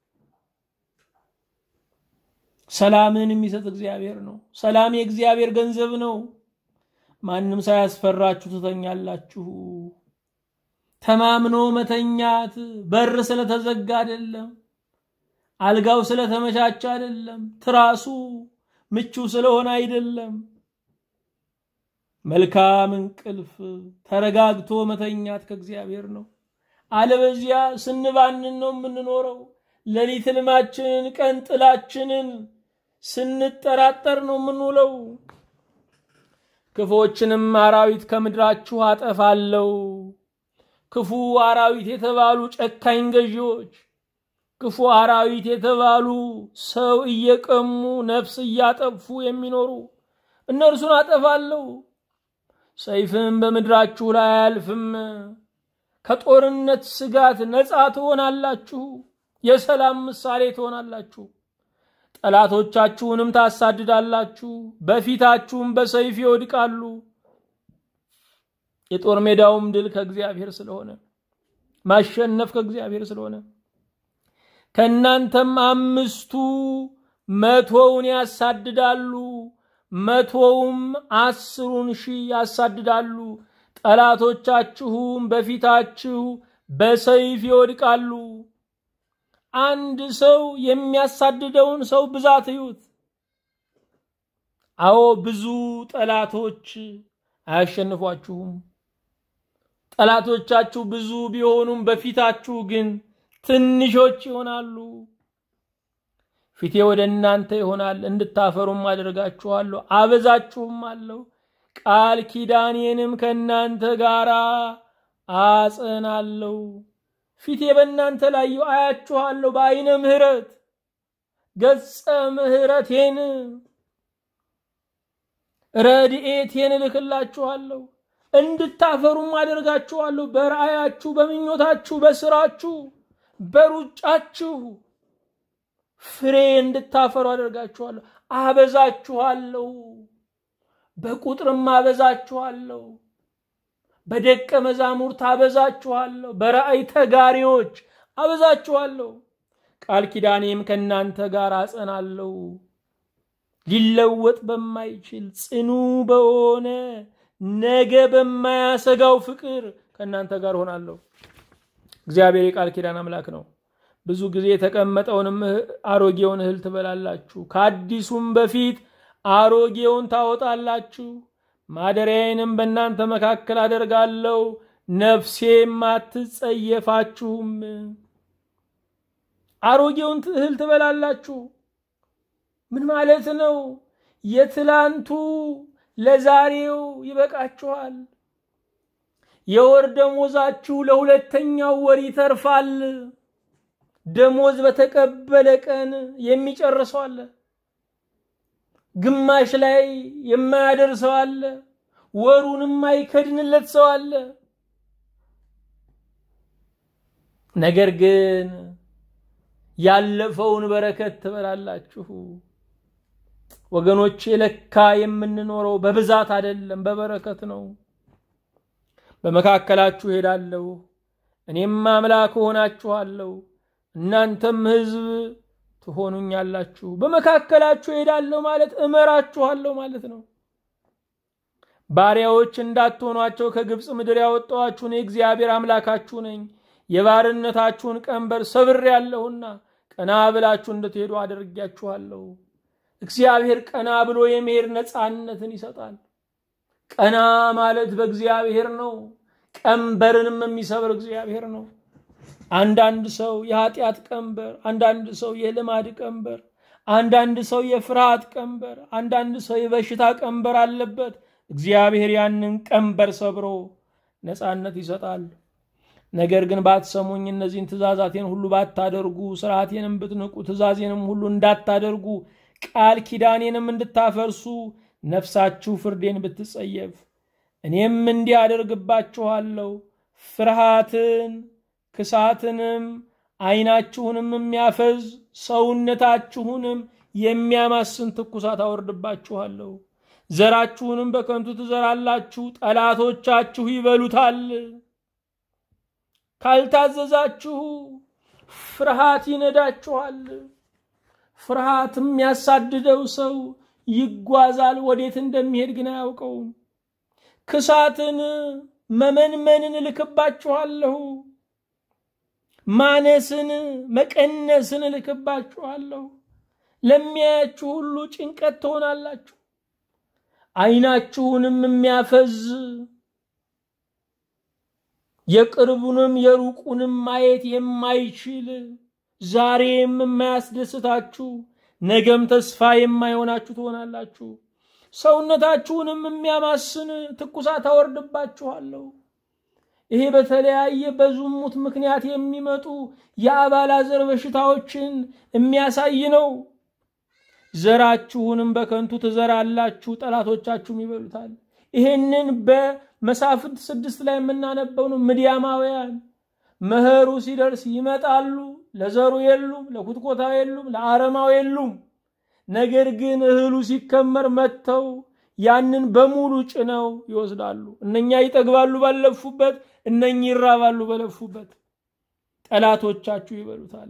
ሰላምን የሚሰጥ እግዚአብሔር ነው። ሰላም የእግዚአብሔር ገንዘብ ነው። ማንም ሳያስፈራችሁ ትተኛላችሁ። ተማምኖ መተኛት በር ስለተዘጋ አይደለም፣ አልጋው ስለተመቻቸ አይደለም፣ ትራሱ ምቹ ስለሆነ አይደለም። መልካም እንቅልፍ ተረጋግቶ መተኛት ከእግዚአብሔር ነው። አለበዚያ ስንባንን ነው የምንኖረው። ሌሊት ሕልማችንን ቀን ጥላችንን ስንጠራጠር ነው የምንውለው። ክፉዎችንም አራዊት ከምድራችሁ አጠፋለሁ። ክፉ አራዊት የተባሉ ጨካኝ ገዢዎች፣ ክፉ አራዊት የተባሉ ሰው እየቀሙ ነፍስ እያጠፉ የሚኖሩ እነርሱን አጠፋለሁ። ሰይፍም በምድራችሁ ላይ አያልፍም። ከጦርነት ስጋት ነፃ ትሆናላችሁ። የሰላም ምሳሌ ትሆናላችሁ። ጠላቶቻችሁንም ታሳድዳላችሁ፣ በፊታችሁም በሰይፍ ይወድቃሉ። የጦር ሜዳውም ድል ከእግዚአብሔር ስለሆነ ማሸነፍ ከእግዚአብሔር ስለሆነ ከእናንተም አምስቱ መቶውን ያሳድዳሉ፣ መቶውም አስሩን ሺህ ያሳድዳሉ። ጠላቶቻችሁም በፊታችሁ በሰይፍ ይወድቃሉ። አንድ ሰው የሚያሳድደውን ሰው ብዛት እዩት። አዎ ብዙ ጠላቶች አያሸንፏችሁም። ጠላቶቻችሁ ብዙ ቢሆኑም በፊታችሁ ግን ትንሾች ይሆናሉ። ፊቴ ወደ እናንተ ይሆናል፣ እንድታፈሩም አደርጋችኋለሁ፣ አበዛችሁም አለው። ቃል ኪዳኔንም ከእናንተ ጋር አጸናለሁ። ፊቴ በእናንተ ላይ አያችኋለሁ፣ በአይነ ምሕረት ገጸ ምሕረቴን ረድኤቴን እልክላችኋለሁ፣ እንድታፈሩም አደርጋችኋለሁ። በራእያችሁ፣ በምኞታችሁ፣ በስራችሁ፣ በሩጫችሁ ፍሬ እንድታፈሩ አደርጋችኋለሁ። አበዛችኋለሁ፣ በቁጥርም አበዛችኋለሁ፣ በደቀ መዛሙርት አበዛችኋለሁ፣ በራእይ ተጋሪዎች አበዛችኋለሁ። ቃል ኪዳኔም ከእናንተ ጋር አጸናለሁ። ሊለወጥ በማይችል ጽኑ በሆነ ነገ በማያሰጋው ፍቅር ከእናንተ ጋር ሆናለሁ። እግዚአብሔር የቃል ኪዳን አምላክ ነው። ብዙ ጊዜ የተቀመጠውንም አሮጌውን እህል ትበላላችሁ፣ ከአዲሱም በፊት አሮጌውን ታወጣላችሁ። ማደሪያዬንም በእናንተ መካከል አደርጋለሁ፣ ነፍሴም አትጸየፋችሁም። አሮጌውን እህል ትበላላችሁ ምን ማለት ነው? የትላንቱ ለዛሬው ይበቃችኋል። የወር ደሞዛችሁ ለሁለተኛው ወር ይተርፋል። ደሞዝ በተቀበለ ቀን የሚጨርሰው አለ። ግማሽ ላይ የማያደርሰው አለ። ወሩን የማይከድንለት ሰው አለ። ነገር ግን ያለፈውን በረከት ትበላላችሁ። ወገኖች ለካ የምንኖረው በብዛት አይደለም፣ በበረከት ነው። በመካከላችሁ ሄዳለሁ፣ እኔም አምላክ እሆናችኋለሁ፣ እናንተም ሕዝብ ትሆኑኛላችሁ። በመካከላችሁ ሄዳለሁ ማለት እመራችኋለሁ ማለት ነው። ባሪያዎች እንዳትሆኗቸው ከግብፅ ምድር ያወጣኋችሁ እኔ እግዚአብሔር አምላካችሁ ነኝ። የባርነታችሁን ቀንበር ሰብሬአለሁና ቀና ብላችሁ እንድትሄዱ አድርጊያችኋለሁ። እግዚአብሔር ቀና ብሎ የመሄድ ነፃነትን ይሰጣል። ቀና ማለት በእግዚአብሔር ነው። ቀንበርንም የሚሰብር እግዚአብሔር ነው። አንዳንድ ሰው የኃጢአት ቀንበር፣ አንዳንድ ሰው የልማድ ቀንበር፣ አንዳንድ ሰው የፍርሃት ቀንበር፣ አንዳንድ ሰው የበሽታ ቀንበር አለበት። እግዚአብሔር ያንን ቀንበር ሰብሮ ነፃነት ይሰጣል። ነገር ግን ባትሰሙኝ፣ እነዚህን ትእዛዛቴን ሁሉ ባታደርጉ፣ ስርዓቴንም ብትንቁ፣ ትእዛዜንም ሁሉ እንዳታደርጉ ቃል ኪዳኔንም እንድታፈርሱ ነፍሳችሁ ፍርዴን ብትጸየፍ እኔም እንዲህ አደርግባችኋለሁ። ፍርሃትን፣ ክሳትንም፣ ዓይናችሁንም የሚያፈዝ ሰውነታችሁንም የሚያማስን ትኩሳት አወርድባችኋለሁ። ዘራችሁንም በከንቱ ትዘራላችሁ፣ ጠላቶቻችሁ ይበሉታል። ካልታዘዛችሁ ፍርሃት ይነዳችኋል። ፍርሃት የሚያሳድደው ሰው ይጓዛል፣ ወዴት እንደሚሄድ ግን አያውቀውም። ክሳትን መመንመንን እልክባችኋለሁ፣ ማነስን መቀነስን እልክባችኋለሁ። ለሚያያችሁ ሁሉ ጭንቀት ትሆናላችሁ። ዓይናችሁንም የሚያፈዝ የቅርቡንም የሩቁንም ማየት የማይችል ዛሬም የማያስደስታችሁ ነገም ተስፋ የማይሆናችሁ ትሆናላችሁ። ሰውነታችሁንም የሚያማስን ትኩሳት አወርድባችኋለሁ። ይሄ በተለያየ በዝሙት ምክንያት የሚመጡ የአባላዘር በሽታዎችን የሚያሳይ ነው። ዘራችሁንም በከንቱ ትዘራላችሁ፣ ጠላቶቻችሁም ይበሉታል። ይሄንን በመሳፍንት ስድስት ላይ የምናነበው ነው። ምድያማውያን መኸሩ ሲደርስ ይመጣሉ። ለዘሩ የሉም፣ ለኩትኮታው የሉም፣ ለአረማው የሉም። ነገር ግን እህሉ ሲከመር መጥተው ያንን በሙሉ ጭነው ይወስዳሉ። እነኛ ይጠግባሉ ባለፉበት፣ እነኚህ ይራባሉ በለፉበት። ጠላቶቻችሁ ይበሉታል።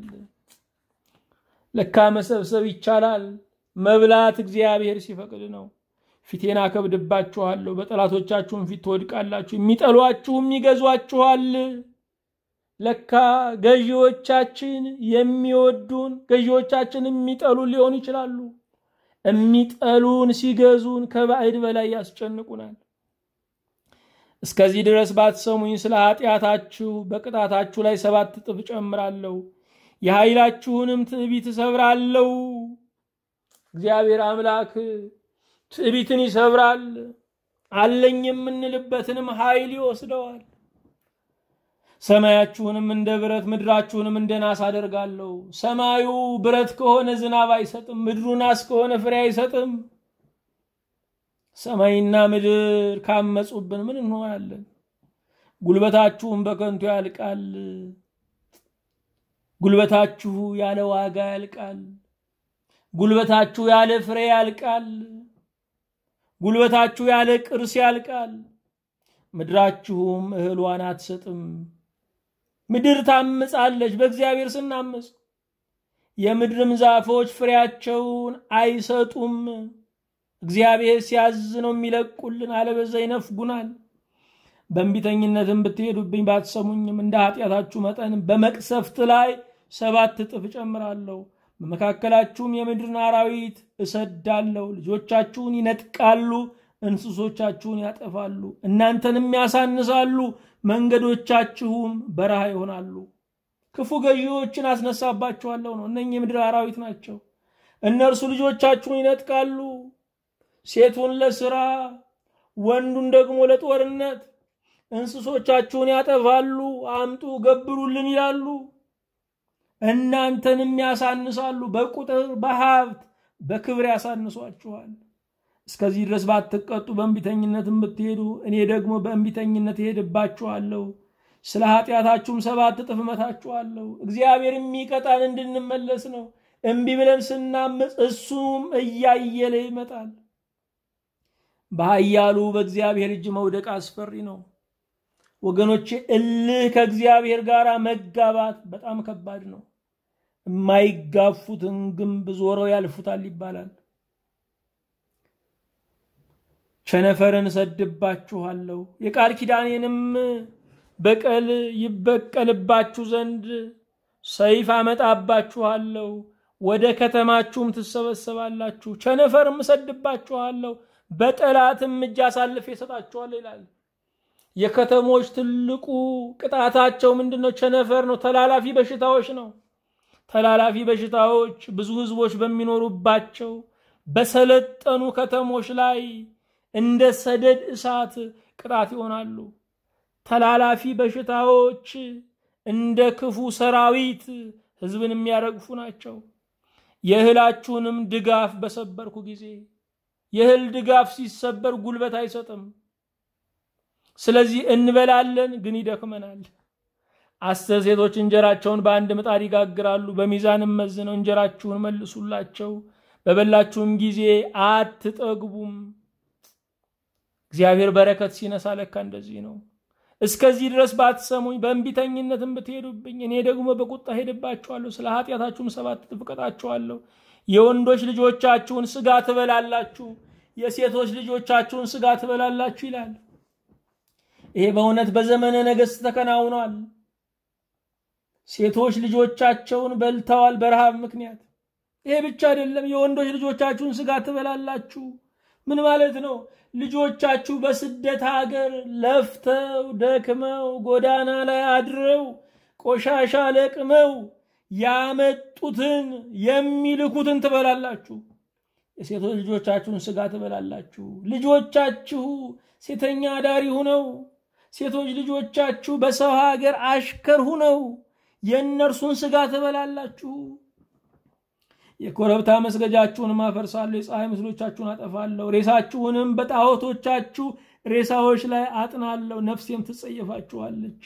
ለካ መሰብሰብ ይቻላል። መብላት እግዚአብሔር ሲፈቅድ ነው። ፊቴን አከብድባችኋለሁ፣ በጠላቶቻችሁም ፊት ትወድቃላችሁ፣ የሚጠሏችሁም ይገዟችኋል። ለካ ገዢዎቻችን የሚወዱን ገዢዎቻችን የሚጠሉን ሊሆኑ ይችላሉ። የሚጠሉን ሲገዙን ከባዕድ በላይ ያስጨንቁናል። እስከዚህ ድረስ ባትሰሙኝ ስለ ኃጢአታችሁ በቅጣታችሁ ላይ ሰባት እጥፍ እጨምራለሁ፣ የኃይላችሁንም ትዕቢት እሰብራለሁ። እግዚአብሔር አምላክ ትዕቢትን ይሰብራል፣ አለኝ የምንልበትንም ኃይል ይወስደዋል። ሰማያችሁንም እንደ ብረት ምድራችሁንም እንደ ናስ አደርጋለሁ። ሰማዩ ብረት ከሆነ ዝናብ አይሰጥም፣ ምድሩ ናስ ከሆነ ፍሬ አይሰጥም። ሰማይና ምድር ካመፁብን ምን እንሆናለን? ጉልበታችሁም በከንቱ ያልቃል። ጉልበታችሁ ያለ ዋጋ ያልቃል። ጉልበታችሁ ያለ ፍሬ ያልቃል። ጉልበታችሁ ያለ ቅርስ ያልቃል። ምድራችሁም እህሏን አትሰጥም። ምድር ታምጻለች በእግዚአብሔር ስናምፅ። የምድርም ዛፎች ፍሬያቸውን አይሰጡም። እግዚአብሔር ሲያዝ ነው የሚለቁልን፣ አለበዛ ይነፍጉናል። በእንቢተኝነትም ብትሄዱብኝ ባትሰሙኝም እንደ ኃጢአታችሁ መጠን በመቅሰፍት ላይ ሰባት እጥፍ እጨምራለሁ። በመካከላችሁም የምድርን አራዊት እሰዳለሁ። ልጆቻችሁን ይነጥቃሉ፣ እንስሶቻችሁን ያጠፋሉ፣ እናንተንም ያሳንሳሉ፣ መንገዶቻችሁም በረሃ ይሆናሉ። ክፉ ገዢዎችን አስነሳባችኋለሁ ነው። እነኚህ የምድር አራዊት ናቸው። እነርሱ ልጆቻችሁን ይነጥቃሉ፣ ሴቱን ለስራ ወንዱን ደግሞ ለጦርነት፣ እንስሶቻችሁን ያጠፋሉ፣ አምጡ ገብሩልን ይላሉ። እናንተንም ያሳንሳሉ፣ በቁጥር በሀብት በክብር ያሳንሷችኋል። እስከዚህ ድረስ ባትቀጡ በእንቢተኝነትም ብትሄዱ እኔ ደግሞ በእንቢተኝነት እሄድባችኋለሁ፣ ስለ ኃጢአታችሁም ሰባት እጥፍ እመታችኋለሁ። እግዚአብሔር የሚቀጣን እንድንመለስ ነው። እምቢ ብለን ስናምፅ እሱም እያየለ ይመጣል። በኃያሉ በእግዚአብሔር እጅ መውደቅ አስፈሪ ነው ወገኖቼ። እልህ ከእግዚአብሔር ጋር መጋባት በጣም ከባድ ነው። የማይጋፉትን ግንብ ዞረው ያልፉታል ይባላል። ቸነፈርን እሰድባችኋለሁ፣ የቃል ኪዳኔንም በቀል ይበቀልባችሁ ዘንድ ሰይፍ አመጣባችኋለሁ፣ ወደ ከተማችሁም ትሰበሰባላችሁ። ቸነፈርም እሰድባችኋለሁ፣ በጠላትም እጅ አሳልፌ እሰጣችኋለሁ ይላል። የከተሞች ትልቁ ቅጣታቸው ምንድን ነው? ቸነፈር ነው። ተላላፊ በሽታዎች ነው። ተላላፊ በሽታዎች ብዙ ህዝቦች በሚኖሩባቸው በሰለጠኑ ከተሞች ላይ እንደ ሰደድ እሳት ቅጣት ይሆናሉ። ተላላፊ በሽታዎች እንደ ክፉ ሰራዊት ህዝብን የሚያረግፉ ናቸው። የእህላችሁንም ድጋፍ በሰበርኩ ጊዜ የእህል ድጋፍ ሲሰበር ጉልበት አይሰጥም። ስለዚህ እንበላለን፣ ግን ይደክመናል። አስር ሴቶች እንጀራቸውን በአንድ ምጣድ ይጋግራሉ፣ በሚዛንም መዝነው እንጀራችሁን መልሱላቸው፣ በበላችሁም ጊዜ አትጠግቡም። እግዚአብሔር በረከት ሲነሳ ለካ እንደዚህ ነው። እስከዚህ ድረስ ባትሰሙኝ በእንቢተኝነትም ብትሄዱብኝ እኔ ደግሞ በቁጣ ሄድባችኋለሁ፣ ስለ ኃጢአታችሁም ሰባት እጥፍ እቀጣችኋለሁ። የወንዶች ልጆቻችሁን ስጋ ትበላላችሁ፣ የሴቶች ልጆቻችሁን ስጋ ትበላላችሁ ይላል። ይሄ በእውነት በዘመነ ነገሥት ተከናውኗል። ሴቶች ልጆቻቸውን በልተዋል በረሃብ ምክንያት። ይሄ ብቻ አይደለም፣ የወንዶች ልጆቻችሁን ስጋ ትበላላችሁ። ምን ማለት ነው? ልጆቻችሁ በስደት ሀገር ለፍተው ደክመው ጎዳና ላይ አድረው ቆሻሻ ለቅመው ያመጡትን የሚልኩትን ትበላላችሁ። የሴቶች ልጆቻችሁን ስጋ ትበላላችሁ። ልጆቻችሁ ሴተኛ አዳሪ ሁነው ሴቶች ልጆቻችሁ በሰው ሀገር አሽከር ሁነው የእነርሱን ስጋ ትበላላችሁ። የኮረብታ መስገጃችሁንም አፈርሳለሁ፣ የፀሐይ ምስሎቻችሁን አጠፋለሁ፣ ሬሳችሁንም በጣዖቶቻችሁ ሬሳዎች ላይ አጥናለሁ፣ ነፍሴም ትጸየፋችኋለች።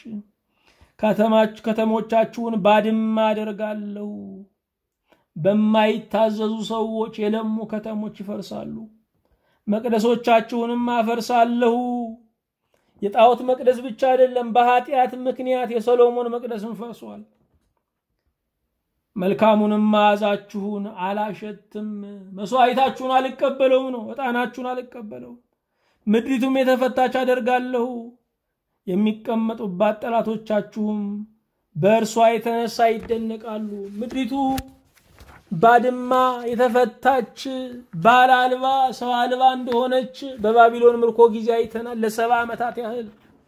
ከተሞቻችሁን ባድማ አደርጋለሁ፣ በማይታዘዙ ሰዎች የለሙ ከተሞች ይፈርሳሉ። መቅደሶቻችሁንም አፈርሳለሁ። የጣዖት መቅደስ ብቻ አይደለም፣ በኃጢአት ምክንያት የሰሎሞን መቅደስም ፈርሷል። መልካሙንም መዓዛችሁን አላሸትም፣ መስዋዕታችሁን አልቀበለውም ነው፣ ዕጣናችሁን አልቀበለውም። ምድሪቱም የተፈታች አደርጋለሁ፣ የሚቀመጡባት ጠላቶቻችሁም በእርሷ የተነሳ ይደነቃሉ። ምድሪቱ ባድማ የተፈታች ባል አልባ ሰው አልባ እንደሆነች በባቢሎን ምርኮ ጊዜ አይተናል ለሰባ ዓመታት ያህል።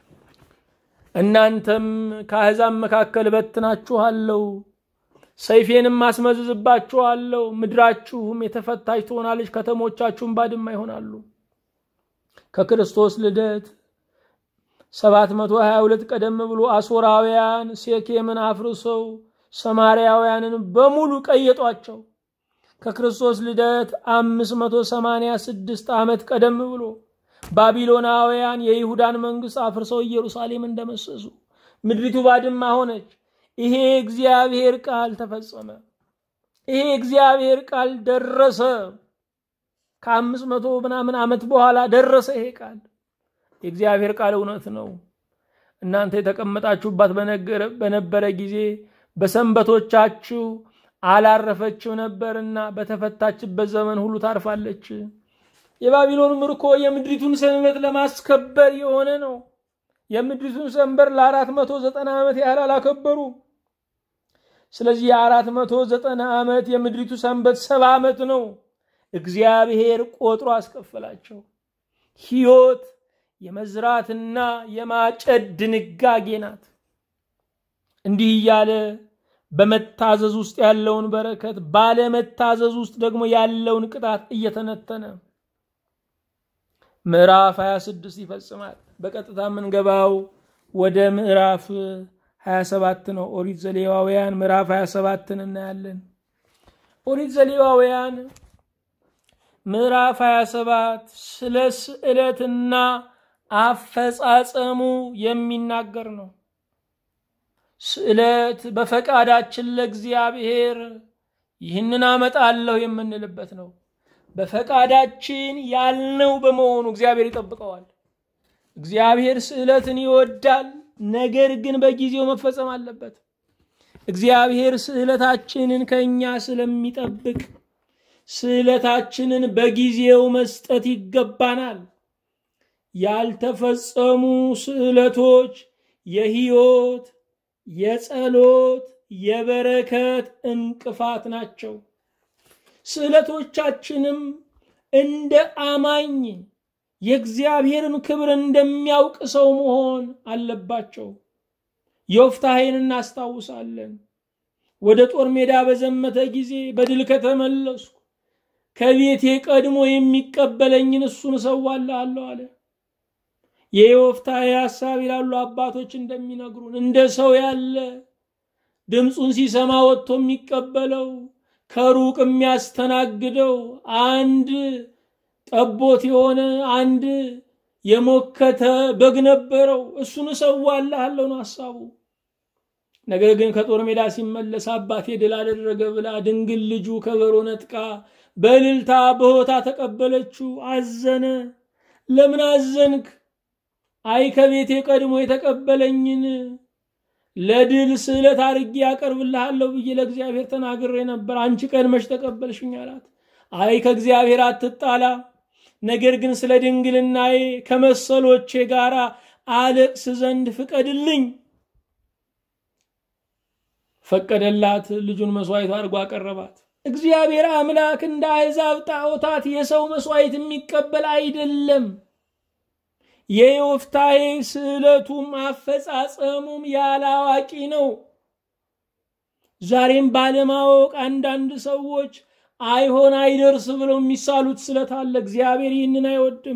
እናንተም ከአሕዛብ መካከል በትናችኋለሁ፣ ሰይፌንም አስመዝዝባችኋለሁ፣ ምድራችሁም የተፈታች ትሆናለች፣ ከተሞቻችሁም ባድማ ይሆናሉ። ከክርስቶስ ልደት 722 ቀደም ብሎ አሦራውያን ሴኬምን አፍርሰው ሰማርያውያንን በሙሉ ቀየጧቸው። ከክርስቶስ ልደት 586 ዓመት ቀደም ብሎ ባቢሎናውያን የይሁዳን መንግስት አፍርሰው ኢየሩሳሌም እንደመሰሱ ምድሪቱ ባድማ ሆነች። ይሄ እግዚአብሔር ቃል ተፈጸመ። ይሄ እግዚአብሔር ቃል ደረሰ። ከአምስት መቶ ምናምን ዓመት በኋላ ደረሰ ይሄ ቃል። የእግዚአብሔር ቃል እውነት ነው። እናንተ የተቀመጣችሁባት በነበረ ጊዜ በሰንበቶቻችሁ አላረፈችው ነበርና በተፈታችበት ዘመን ሁሉ ታርፋለች። የባቢሎን ምርኮ የምድሪቱን ሰንበት ለማስከበር የሆነ ነው። የምድሪቱን ሰንበር ለአራት መቶ ዘጠና ዓመት ያህል አላከበሩ። ስለዚህ የአራት መቶ ዘጠና ዓመት የምድሪቱ ሰንበት ሰባ ዓመት ነው። እግዚአብሔር ቆጥሮ አስከፈላቸው። ሕይወት የመዝራትና የማጨድ ድንጋጌ ናት። እንዲህ እያለ በመታዘዝ ውስጥ ያለውን በረከት፣ ባለመታዘዝ ውስጥ ደግሞ ያለውን ቅጣት እየተነተነ ምዕራፍ 26 ይፈጽማል። በቀጥታ የምንገባው ወደ ምዕራፍ 27 ነው። ኦሪት ዘሌዋውያን ምዕራፍ 27ን እናያለን። ኦሪት ዘሌዋውያን ምዕራፍ 27 ስለ ስዕለትና አፈጻጸሙ የሚናገር ነው። ስዕለት በፈቃዳችን ለእግዚአብሔር ይህንን አመጣለሁ የምንልበት ነው። በፈቃዳችን ያልነው በመሆኑ እግዚአብሔር ይጠብቀዋል። እግዚአብሔር ስዕለትን ይወዳል፣ ነገር ግን በጊዜው መፈጸም አለበት። እግዚአብሔር ስዕለታችንን ከእኛ ስለሚጠብቅ ስዕለታችንን በጊዜው መስጠት ይገባናል። ያልተፈጸሙ ስዕለቶች የሕይወት፣ የጸሎት፣ የበረከት እንቅፋት ናቸው። ስዕለቶቻችንም እንደ አማኝ የእግዚአብሔርን ክብር እንደሚያውቅ ሰው መሆን አለባቸው። ዮፍታሔን እናስታውሳለን። ወደ ጦር ሜዳ በዘመተ ጊዜ በድል ከተመለስኩ ከቤቴ ቀድሞ የሚቀበለኝን እሱን እሰዋልሃለሁ አለ። የዮፍታሔ ሐሳብ ይላሉ አባቶች እንደሚነግሩን እንደ ሰው ያለ ድምፁን ሲሰማ ወጥቶ የሚቀበለው ከሩቅ የሚያስተናግደው አንድ ጠቦት የሆነ አንድ የሞከተ በግ ነበረው። እሱን እሰዋልሃለሁ ነው ሐሳቡ። ነገር ግን ከጦር ሜዳ ሲመለስ አባቴ ድል አደረገ ብላ ድንግል ልጁ ከበሮ ነጥቃ በእልልታ በሆታ ተቀበለችው። አዘነ። ለምን አዘንክ? አይ ከቤቴ ቀድሞ የተቀበለኝን ለድል ስዕለት አርጌ ያቀርብልሃለሁ ብዬ ለእግዚአብሔር ተናግሬ ነበር። አንቺ ቀድመሽ ተቀበልሽኝ አላት። አይ ከእግዚአብሔር አትጣላ፣ ነገር ግን ስለ ድንግልናዬ ከመሰሎቼ ጋር አለቅስ ዘንድ ፍቀድልኝ። ፈቀደላት። ልጁን መስዋዕት አድርጎ አቀረባት። እግዚአብሔር አምላክ እንደ አሕዛብ ጣዖታት የሰው መስዋዕት የሚቀበል አይደለም። የዮፍታሔ ስዕለቱም አፈጻጸሙም ያለ አዋቂ ነው። ዛሬም ባለማወቅ አንዳንድ ሰዎች አይሆን አይደርስ ብለው የሚሳሉት ስለት አለ። እግዚአብሔር ይህንን አይወድም።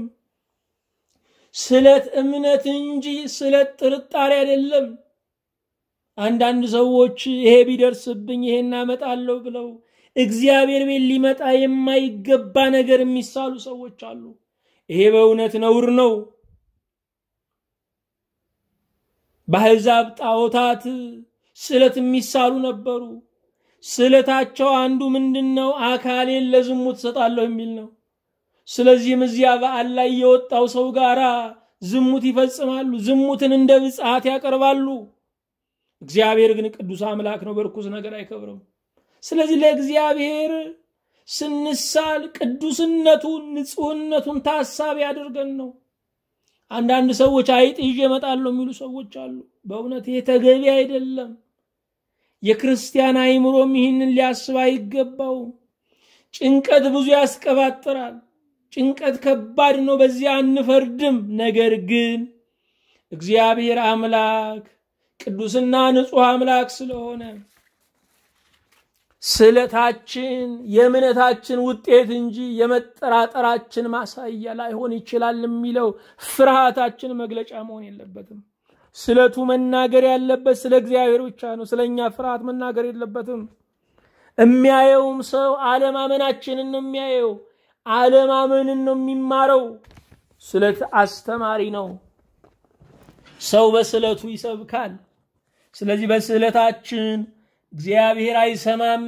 ስለት እምነት እንጂ ስለት ጥርጣሬ አይደለም። አንዳንድ ሰዎች ይሄ ቢደርስብኝ ይሄን አመጣለሁ ብለው እግዚአብሔር ቤት ሊመጣ የማይገባ ነገር የሚሳሉ ሰዎች አሉ። ይሄ በእውነት ነውር ነው። በአሕዛብ ጣዖታት ስዕለት የሚሳሉ ነበሩ። ስዕለታቸው አንዱ ምንድን ነው? አካሌን ለዝሙት እሰጣለሁ የሚል ነው። ስለዚህም እዚያ በዓል ላይ የወጣው ሰው ጋራ ዝሙት ይፈጽማሉ። ዝሙትን እንደ ብጽዓት ያቀርባሉ። እግዚአብሔር ግን ቅዱስ አምላክ ነው፣ በርኩስ ነገር አይከብርም። ስለዚህ ለእግዚአብሔር ስንሳል ቅዱስነቱን ንጹሕነቱን ታሳቢ አድርገን ነው። አንዳንድ ሰዎች አይጥ ይዤ እመጣለሁ የሚሉ ሰዎች አሉ። በእውነት ይህ ተገቢ አይደለም። የክርስቲያን አይምሮም ይህንን ሊያስብ አይገባው። ጭንቀት ብዙ ያስቀባጥራል። ጭንቀት ከባድ ነው፣ በዚያ አንፈርድም። ነገር ግን እግዚአብሔር አምላክ ቅዱስና ንጹሕ አምላክ ስለሆነ ስለታችን የእምነታችን ውጤት እንጂ የመጠራጠራችን ማሳያ ላይሆን ይችላል የሚለው ፍርሃታችን መግለጫ መሆን የለበትም። ስለቱ መናገር ያለበት ስለ እግዚአብሔር ብቻ ነው። ስለ እኛ ፍርሃት መናገር የለበትም። የሚያየውም ሰው አለማመናችንን ነው የሚያየው። አለማመንን ነው የሚማረው። ስለት አስተማሪ ነው። ሰው በስለቱ ይሰብካል። ስለዚህ በስለታችን እግዚአብሔር አይሰማም።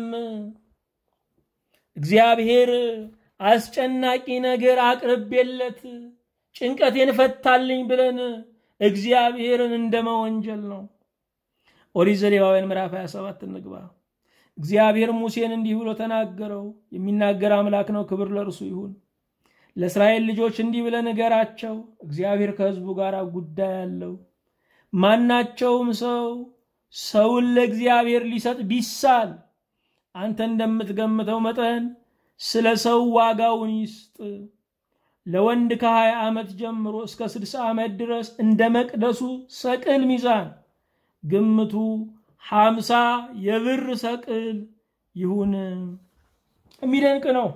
እግዚአብሔር አስጨናቂ ነገር አቅርቤለት ጭንቀቴን ፈታልኝ ብለን እግዚአብሔርን እንደመወንጀል ነው። ኦሪት ዘሌዋውያን ምዕራፍ 27 እንግባ። እግዚአብሔር ሙሴን እንዲህ ብሎ ተናገረው። የሚናገር አምላክ ነው፣ ክብር ለእርሱ ይሁን። ለእስራኤል ልጆች እንዲህ ብለህ ንገራቸው፣ እግዚአብሔር ከሕዝቡ ጋር ጉዳይ አለው። ማናቸውም ሰው ሰውን ለእግዚአብሔር ሊሰጥ ቢሳል አንተ እንደምትገምተው መጠን ስለ ሰው ዋጋውን ይስጥ። ለወንድ ከሀያ ዓመት ጀምሮ እስከ ስድሳ ዓመት ድረስ እንደ መቅደሱ ሰቅል ሚዛን ግምቱ ሀምሳ የብር ሰቅል ይሁን። የሚደንቅ ነው።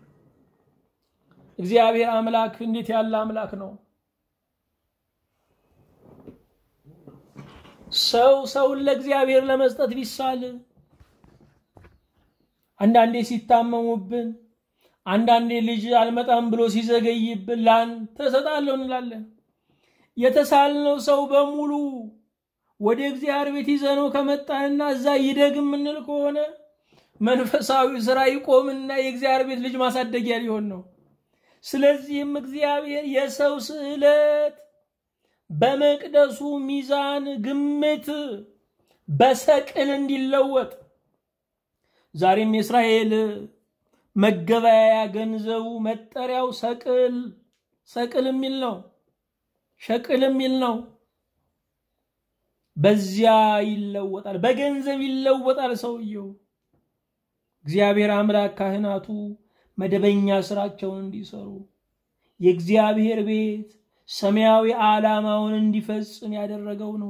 እግዚአብሔር አምላክ እንዴት ያለ አምላክ ነው! ሰው ሰውን ለእግዚአብሔር ለመስጠት ቢሳል አንዳንዴ ሲታመሙብን፣ አንዳንዴ ልጅ አልመጣም ብሎ ሲዘገይብን ላንተ እሰጣለሁ እንላለን። የተሳልነው ሰው በሙሉ ወደ እግዚአብሔር ቤት ይዘነው ከመጣንና እዛ ይደግ የምንል ከሆነ መንፈሳዊ ስራ ይቆምና የእግዚአብሔር ቤት ልጅ ማሳደጊያ ሊሆን ነው። ስለዚህም እግዚአብሔር የሰው ስዕለት በመቅደሱ ሚዛን ግምት በሰቅል እንዲለወጥ ዛሬም የእስራኤል መገበያያ ገንዘቡ መጠሪያው ሰቅል ሰቅል የሚል ነው። ሸቅል የሚል ነው። በዚያ ይለወጣል፣ በገንዘብ ይለወጣል ሰውየው። እግዚአብሔር አምላክ ካህናቱ መደበኛ ስራቸውን እንዲሰሩ የእግዚአብሔር ቤት ሰማያዊ ዓላማውን እንዲፈጽም ያደረገው ነው።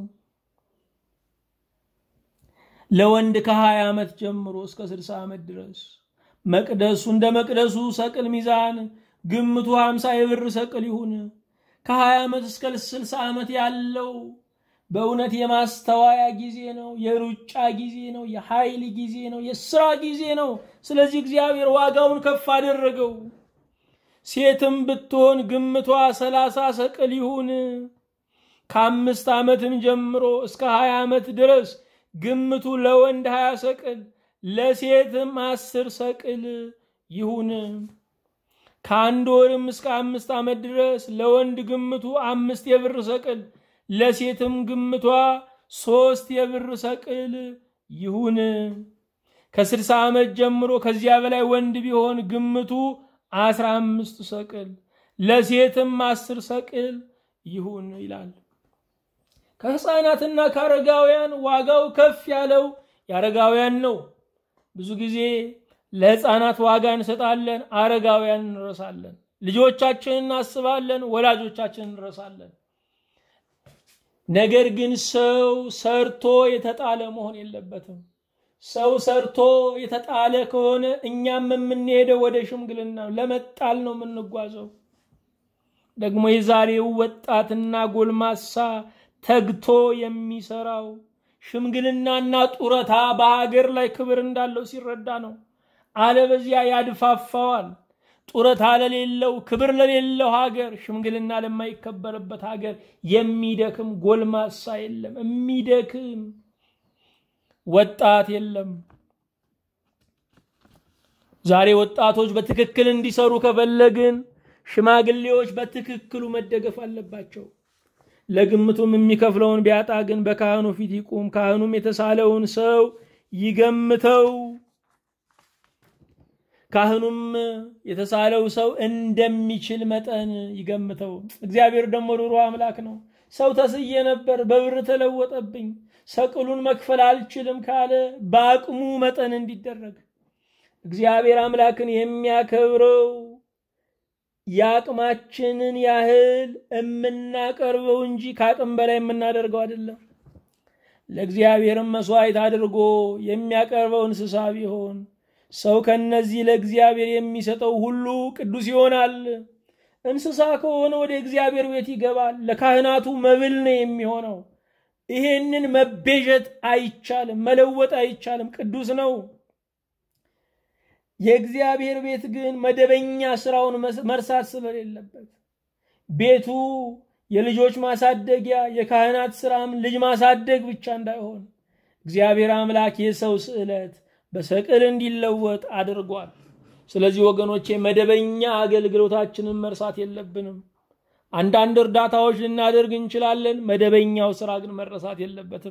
ለወንድ ከሀያ ዓመት ጀምሮ እስከ ስልሳ ዓመት ድረስ መቅደሱ እንደ መቅደሱ ሰቅል ሚዛን ግምቱ ሀምሳ የብር ሰቅል ይሁን። ከሀያ ዓመት እስከ ስልሳ ዓመት ያለው በእውነት የማስተዋያ ጊዜ ነው፣ የሩጫ ጊዜ ነው፣ የኃይል ጊዜ ነው፣ የስራ ጊዜ ነው። ስለዚህ እግዚአብሔር ዋጋውን ከፍ አደረገው። ሴትም ብትሆን ግምቷ ሰላሳ ሰቅል ይሁን። ከአምስት ዓመትም ጀምሮ እስከ ሀያ ዓመት ድረስ ግምቱ ለወንድ ሀያ ሰቅል ለሴትም አስር ሰቅል ይሁን። ከአንድ ወርም እስከ አምስት ዓመት ድረስ ለወንድ ግምቱ አምስት የብር ሰቅል ለሴትም ግምቷ ሶስት የብር ሰቅል ይሁን። ከስልሳ ዓመት ጀምሮ ከዚያ በላይ ወንድ ቢሆን ግምቱ አስራ አምስት ሰቅል ለሴትም አስር ሰቅል ይሁን ይላል። ከሕፃናትና ከአረጋውያን ዋጋው ከፍ ያለው የአረጋውያን ነው። ብዙ ጊዜ ለሕፃናት ዋጋ እንሰጣለን፣ አረጋውያን እንረሳለን። ልጆቻችንን እናስባለን፣ ወላጆቻችንን እንረሳለን። ነገር ግን ሰው ሰርቶ የተጣለ መሆን የለበትም። ሰው ሰርቶ የተጣለ ከሆነ እኛም የምንሄደው ወደ ሽምግልና ለመጣል ነው የምንጓዘው። ደግሞ የዛሬው ወጣትና ጎልማሳ ተግቶ የሚሰራው ሽምግልናና ጡረታ በሀገር ላይ ክብር እንዳለው ሲረዳ ነው። አለበዚያ ያድፋፋዋል። ጡረታ ለሌለው ክብር ለሌለው ሀገር፣ ሽምግልና ለማይከበርበት ሀገር የሚደክም ጎልማሳ የለም። የሚደክም ወጣት የለም። ዛሬ ወጣቶች በትክክል እንዲሰሩ ከፈለግን ሽማግሌዎች በትክክሉ መደገፍ አለባቸው። ለግምቱም የሚከፍለውን ቢያጣ ግን በካህኑ ፊት ይቁም። ካህኑም የተሳለውን ሰው ይገምተው። ካህኑም የተሳለው ሰው እንደሚችል መጠን ይገምተው። እግዚአብሔር ደግሞ ሩሩ አምላክ ነው። ሰው ተስዬ ነበር፣ በብር ተለወጠብኝ። ሰቅሉን መክፈል አልችልም ካለ በአቅሙ መጠን እንዲደረግ እግዚአብሔር አምላክን የሚያከብረው የአቅማችንን ያህል የምናቀርበው እንጂ ከአቅም በላይ የምናደርገው አይደለም። ለእግዚአብሔርም መስዋዕት አድርጎ የሚያቀርበው እንስሳ ቢሆን ሰው ከነዚህ ለእግዚአብሔር የሚሰጠው ሁሉ ቅዱስ ይሆናል። እንስሳ ከሆነ ወደ እግዚአብሔር ቤት ይገባል፣ ለካህናቱ መብል ነው የሚሆነው። ይሄንን መቤዠት አይቻልም፣ መለወጥ አይቻልም፣ ቅዱስ ነው። የእግዚአብሔር ቤት ግን መደበኛ ስራውን መርሳት ስለሌለበት ቤቱ የልጆች ማሳደጊያ የካህናት ስራም ልጅ ማሳደግ ብቻ እንዳይሆን እግዚአብሔር አምላክ የሰው ስዕለት በሰቅል እንዲለወጥ አድርጓል። ስለዚህ ወገኖቼ መደበኛ አገልግሎታችንን መርሳት የለብንም። አንዳንድ እርዳታዎች ልናደርግ እንችላለን። መደበኛው ስራ ግን መረሳት የለበትም።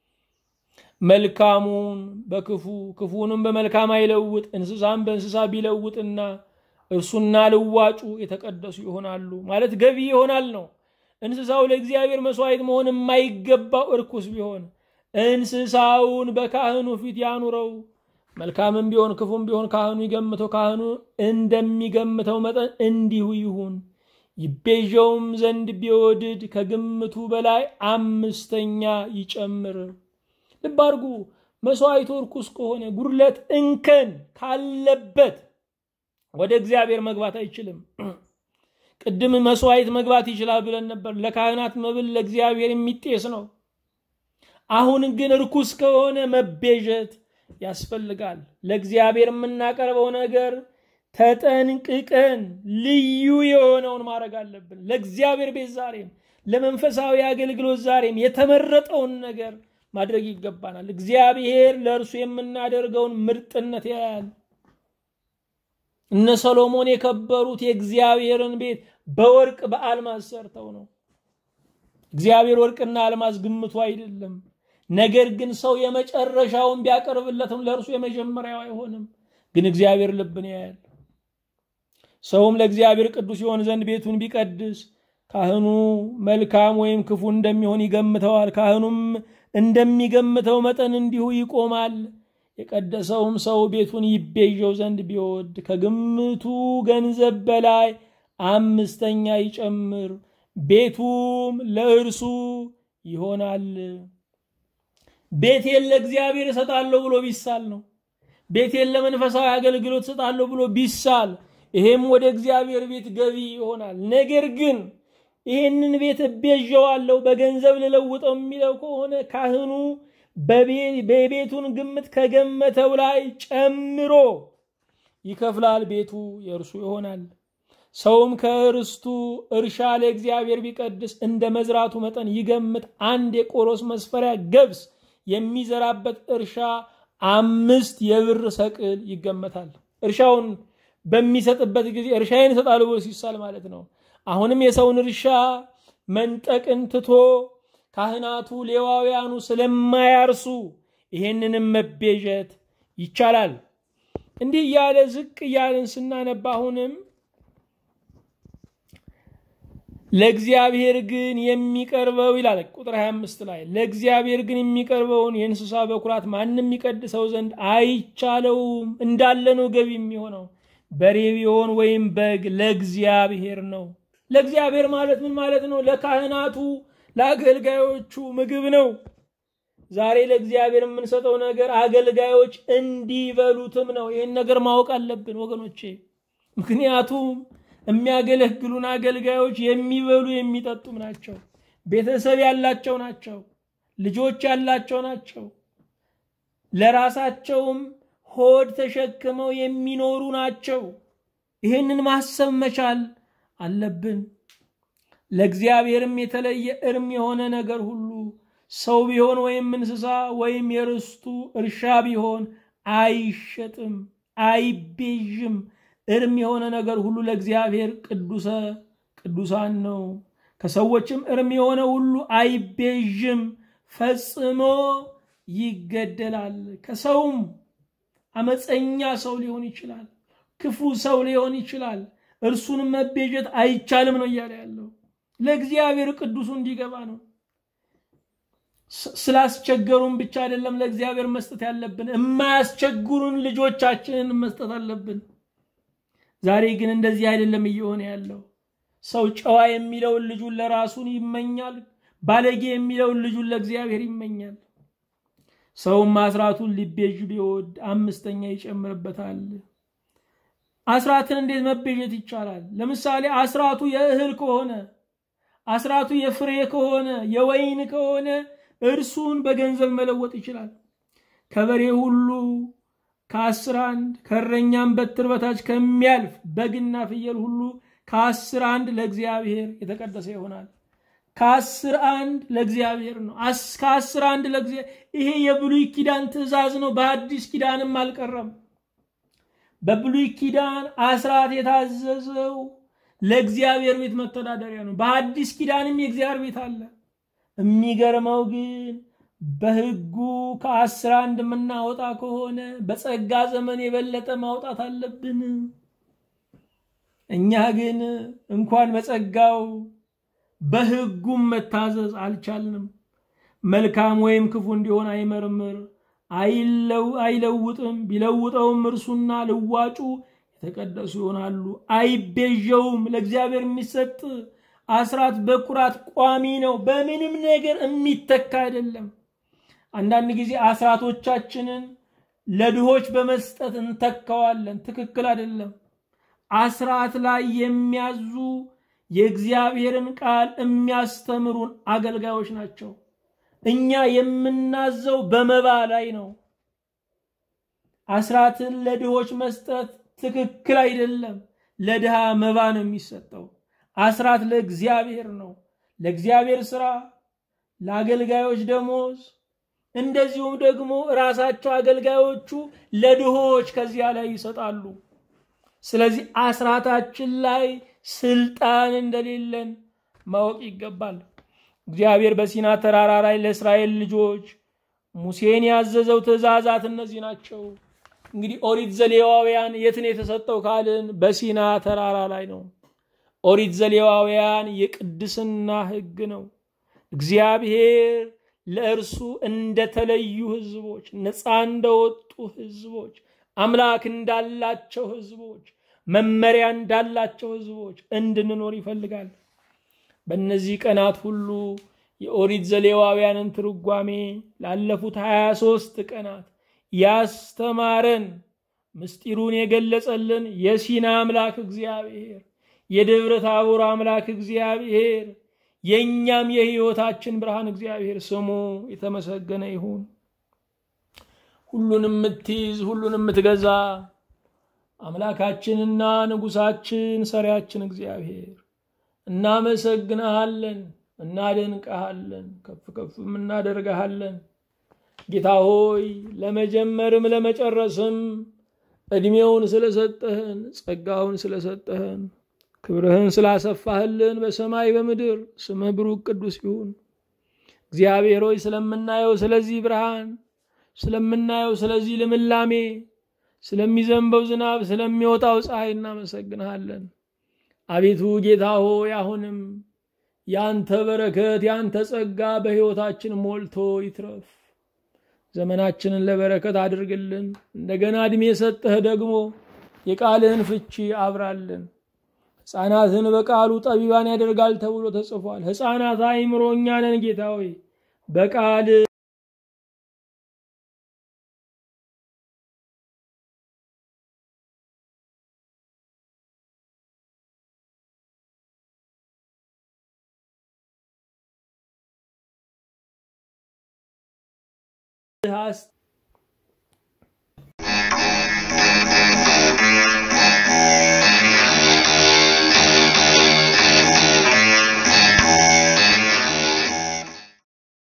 መልካሙን በክፉ ክፉንም በመልካም አይለውጥ። እንስሳም በእንስሳ ቢለውጥና እርሱና ልዋጩ የተቀደሱ ይሆናሉ ማለት ገቢ ይሆናል ነው። እንስሳው ለእግዚአብሔር መስዋዕት መሆን የማይገባው እርኩስ ቢሆን እንስሳውን በካህኑ ፊት ያኑረው። መልካምም ቢሆን ክፉም ቢሆን ካህኑ ይገምተው፣ ካህኑ እንደሚገምተው መጠን እንዲሁ ይሁን። ይቤዠውም ዘንድ ቢወድድ ከግምቱ በላይ አምስተኛ ይጨምር። ልብ አድርጉ። መስዋዕቱ እርኩስ ከሆነ ጉድለት፣ እንከን ካለበት ወደ እግዚአብሔር መግባት አይችልም። ቅድም መስዋዕት መግባት ይችላል ብለን ነበር። ለካህናት መብል ለእግዚአብሔር የሚጤስ ነው። አሁን ግን እርኩስ ከሆነ መቤዠት ያስፈልጋል። ለእግዚአብሔር የምናቀርበው ነገር ተጠንቅቀን ልዩ የሆነውን ማድረግ አለብን። ለእግዚአብሔር ቤት ዛሬም ለመንፈሳዊ አገልግሎት ዛሬም የተመረጠውን ነገር ማድረግ ይገባናል። እግዚአብሔር ለእርሱ የምናደርገውን ምርጥነት ያያል። እነ ሰሎሞን የከበሩት የእግዚአብሔርን ቤት በወርቅ በአልማዝ ሰርተው ነው። እግዚአብሔር ወርቅና አልማዝ ግምቱ አይደለም። ነገር ግን ሰው የመጨረሻውን ቢያቀርብለትም ለእርሱ የመጀመሪያው አይሆንም። ግን እግዚአብሔር ልብን ያያል። ሰውም ለእግዚአብሔር ቅዱስ ይሆን ዘንድ ቤቱን ቢቀድስ ካህኑ መልካም ወይም ክፉ እንደሚሆን ይገምተዋል። ካህኑም እንደሚገምተው መጠን እንዲሁ ይቆማል። የቀደሰውም ሰው ቤቱን ይቤዠው ዘንድ ቢወድ ከግምቱ ገንዘብ በላይ አምስተኛ ይጨምር፣ ቤቱም ለእርሱ ይሆናል። ቤቴን ለእግዚአብሔር እሰጣለሁ ብሎ ቢሳል ነው። ቤቴን ለመንፈሳዊ አገልግሎት እሰጣለሁ ብሎ ቢሳል ይሄም ወደ እግዚአብሔር ቤት ገቢ ይሆናል። ነገር ግን ይህንን ቤት እቤዠዋለሁ በገንዘብ ልለውጠው የሚለው ከሆነ ካህኑ በቤቱን ግምት ከገመተው ላይ ጨምሮ ይከፍላል። ቤቱ የእርሱ ይሆናል። ሰውም ከእርስቱ እርሻ ለእግዚአብሔር ቢቀድስ እንደ መዝራቱ መጠን ይገምት። አንድ የቆሮስ መስፈሪያ ገብስ የሚዘራበት እርሻ አምስት የብር ሰቅል ይገመታል። እርሻውን በሚሰጥበት ጊዜ እርሻዬን እሰጣለሁ ብሎ ሲሳል ማለት ነው። አሁንም የሰውን እርሻ መንጠቅን ትቶ ካህናቱ ሌዋውያኑ ስለማያርሱ ይሄንንም መቤዠት ይቻላል። እንዲህ እያለ ዝቅ እያለን ስናነባ አሁንም ለእግዚአብሔር ግን የሚቀርበው ይላል ቁጥር 25 ላይ ለእግዚአብሔር ግን የሚቀርበውን የእንስሳ በኩራት ማንም የሚቀድሰው ዘንድ አይቻለውም። እንዳለ ነው ገቢ የሚሆነው በሬ ቢሆን ወይም በግ ለእግዚአብሔር ነው። ለእግዚአብሔር ማለት ምን ማለት ነው? ለካህናቱ ለአገልጋዮቹ ምግብ ነው። ዛሬ ለእግዚአብሔር የምንሰጠው ነገር አገልጋዮች እንዲበሉትም ነው። ይህን ነገር ማወቅ አለብን ወገኖቼ። ምክንያቱም የሚያገለግሉን አገልጋዮች የሚበሉ የሚጠጡም ናቸው። ቤተሰብ ያላቸው ናቸው። ልጆች ያላቸው ናቸው። ለራሳቸውም ሆድ ተሸክመው የሚኖሩ ናቸው። ይህንን ማሰብ መቻል አለብን። ለእግዚአብሔርም የተለየ እርም የሆነ ነገር ሁሉ ሰው ቢሆን ወይም እንስሳ ወይም የርስቱ እርሻ ቢሆን አይሸጥም፣ አይቤዥም። እርም የሆነ ነገር ሁሉ ለእግዚአብሔር ቅዱሰ ቅዱሳን ነው። ከሰዎችም እርም የሆነ ሁሉ አይቤዥም፣ ፈጽሞ ይገደላል። ከሰውም አመፀኛ ሰው ሊሆን ይችላል፣ ክፉ ሰው ሊሆን ይችላል። እርሱንም መቤዠት አይቻልም ነው እያለ ያለው። ለእግዚአብሔር ቅዱሱ እንዲገባ ነው። ስላስቸገሩን ብቻ አይደለም ለእግዚአብሔር መስጠት ያለብን፣ የማያስቸግሩን ልጆቻችንን መስጠት አለብን። ዛሬ ግን እንደዚህ አይደለም እየሆነ ያለው። ሰው ጨዋ የሚለውን ልጁን ለራሱን ይመኛል፣ ባለጌ የሚለውን ልጁን ለእግዚአብሔር ይመኛል። ሰውም አስራቱን ሊቤዥ ቢወድ አምስተኛ ይጨምርበታል። አስራትን እንዴት መቤዠት ይቻላል? ለምሳሌ አስራቱ የእህል ከሆነ አስራቱ የፍሬ ከሆነ የወይን ከሆነ እርሱን በገንዘብ መለወጥ ይችላል። ከበሬ ሁሉ ከአስር አንድ ከእረኛም በትር በታች ከሚያልፍ በግና ፍየል ሁሉ ከአስር አንድ ለእግዚአብሔር የተቀደሰ ይሆናል። ከአስር አንድ ለእግዚአብሔር ነው። ከአስር አንድ ለእግዚአብሔር ይሄ የብሉይ ኪዳን ትእዛዝ ነው። በአዲስ ኪዳንም አልቀረም። በብሉይ ኪዳን አስራት የታዘዘው ለእግዚአብሔር ቤት መተዳደሪያ ነው። በአዲስ ኪዳንም የእግዚአብሔር ቤት አለ። የሚገርመው ግን በሕጉ ከአስር አንድ የምናወጣ ከሆነ በጸጋ ዘመን የበለጠ ማውጣት አለብን። እኛ ግን እንኳን በጸጋው በሕጉም መታዘዝ አልቻልንም። መልካም ወይም ክፉ እንዲሆን አይመርምር አይለውጥም። ቢለውጠውም እርሱና ልዋጩ የተቀደሱ ይሆናሉ። አይቤዠውም። ለእግዚአብሔር የሚሰጥ አስራት በኩራት ቋሚ ነው። በምንም ነገር የሚተካ አይደለም። አንዳንድ ጊዜ አስራቶቻችንን ለድሆች በመስጠት እንተካዋለን። ትክክል አይደለም። አስራት ላይ የሚያዙ የእግዚአብሔርን ቃል የሚያስተምሩን አገልጋዮች ናቸው። እኛ የምናዘው በመባ ላይ ነው። አስራትን ለድሆች መስጠት ትክክል አይደለም። ለድሃ መባ ነው የሚሰጠው። አስራት ለእግዚአብሔር ነው፣ ለእግዚአብሔር ስራ፣ ለአገልጋዮች ደሞዝ፣ እንደዚሁም ደግሞ ራሳቸው አገልጋዮቹ ለድሆች ከዚያ ላይ ይሰጣሉ። ስለዚህ አስራታችን ላይ ስልጣን እንደሌለን ማወቅ ይገባል። እግዚአብሔር በሲና ተራራ ላይ ለእስራኤል ልጆች ሙሴን ያዘዘው ትእዛዛት እነዚህ ናቸው። እንግዲህ ኦሪት ዘሌዋውያን የት ነው የተሰጠው ካልን በሲና ተራራ ላይ ነው። ኦሪት ዘሌዋውያን የቅድስና ሕግ ነው። እግዚአብሔር ለእርሱ እንደተለዩ ሕዝቦች፣ ነፃ እንደወጡ ሕዝቦች፣ አምላክ እንዳላቸው ሕዝቦች፣ መመሪያ እንዳላቸው ሕዝቦች እንድንኖር ይፈልጋል። በእነዚህ ቀናት ሁሉ የኦሪት ዘሌዋውያንን ትርጓሜ ላለፉት 23 ቀናት ያስተማረን ምስጢሩን የገለጸልን የሲና አምላክ እግዚአብሔር የደብረ ታቦር አምላክ እግዚአብሔር የእኛም የሕይወታችን ብርሃን እግዚአብሔር ስሙ የተመሰገነ ይሁን። ሁሉን የምትይዝ ሁሉን የምትገዛ አምላካችንና ንጉሳችን ሰሪያችን እግዚአብሔር እናመሰግንሃለን፣ እናደንቀሃለን፣ ከፍ ከፍም እናደርግሃለን። ጌታ ሆይ ለመጀመርም ለመጨረስም ዕድሜውን ስለሰጠህን ጸጋውን ስለሰጠህን ክብርህን ስላሰፋህልን በሰማይ በምድር ስምህ ብሩክ ቅዱስ ይሁን። እግዚአብሔር ሆይ ስለምናየው ስለዚህ ብርሃን ስለምናየው ስለዚህ ልምላሜ ስለሚዘንበው ዝናብ ስለሚወጣው ፀሐይ እናመሰግንሃለን። አቤቱ ጌታ ሆይ አሁንም ያንተ በረከት ያንተ ጸጋ በሕይወታችን ሞልቶ ይትረፍ። ዘመናችንን ለበረከት አድርግልን። እንደገና ዕድሜ የሰጠህ ደግሞ የቃልህን ፍቺ አብራልን። ሕፃናትን በቃሉ ጠቢባን ያደርጋል ተብሎ ተጽፏል። ሕፃናት አእምሮ እኛ ነን ጌታ ሆይ በቃል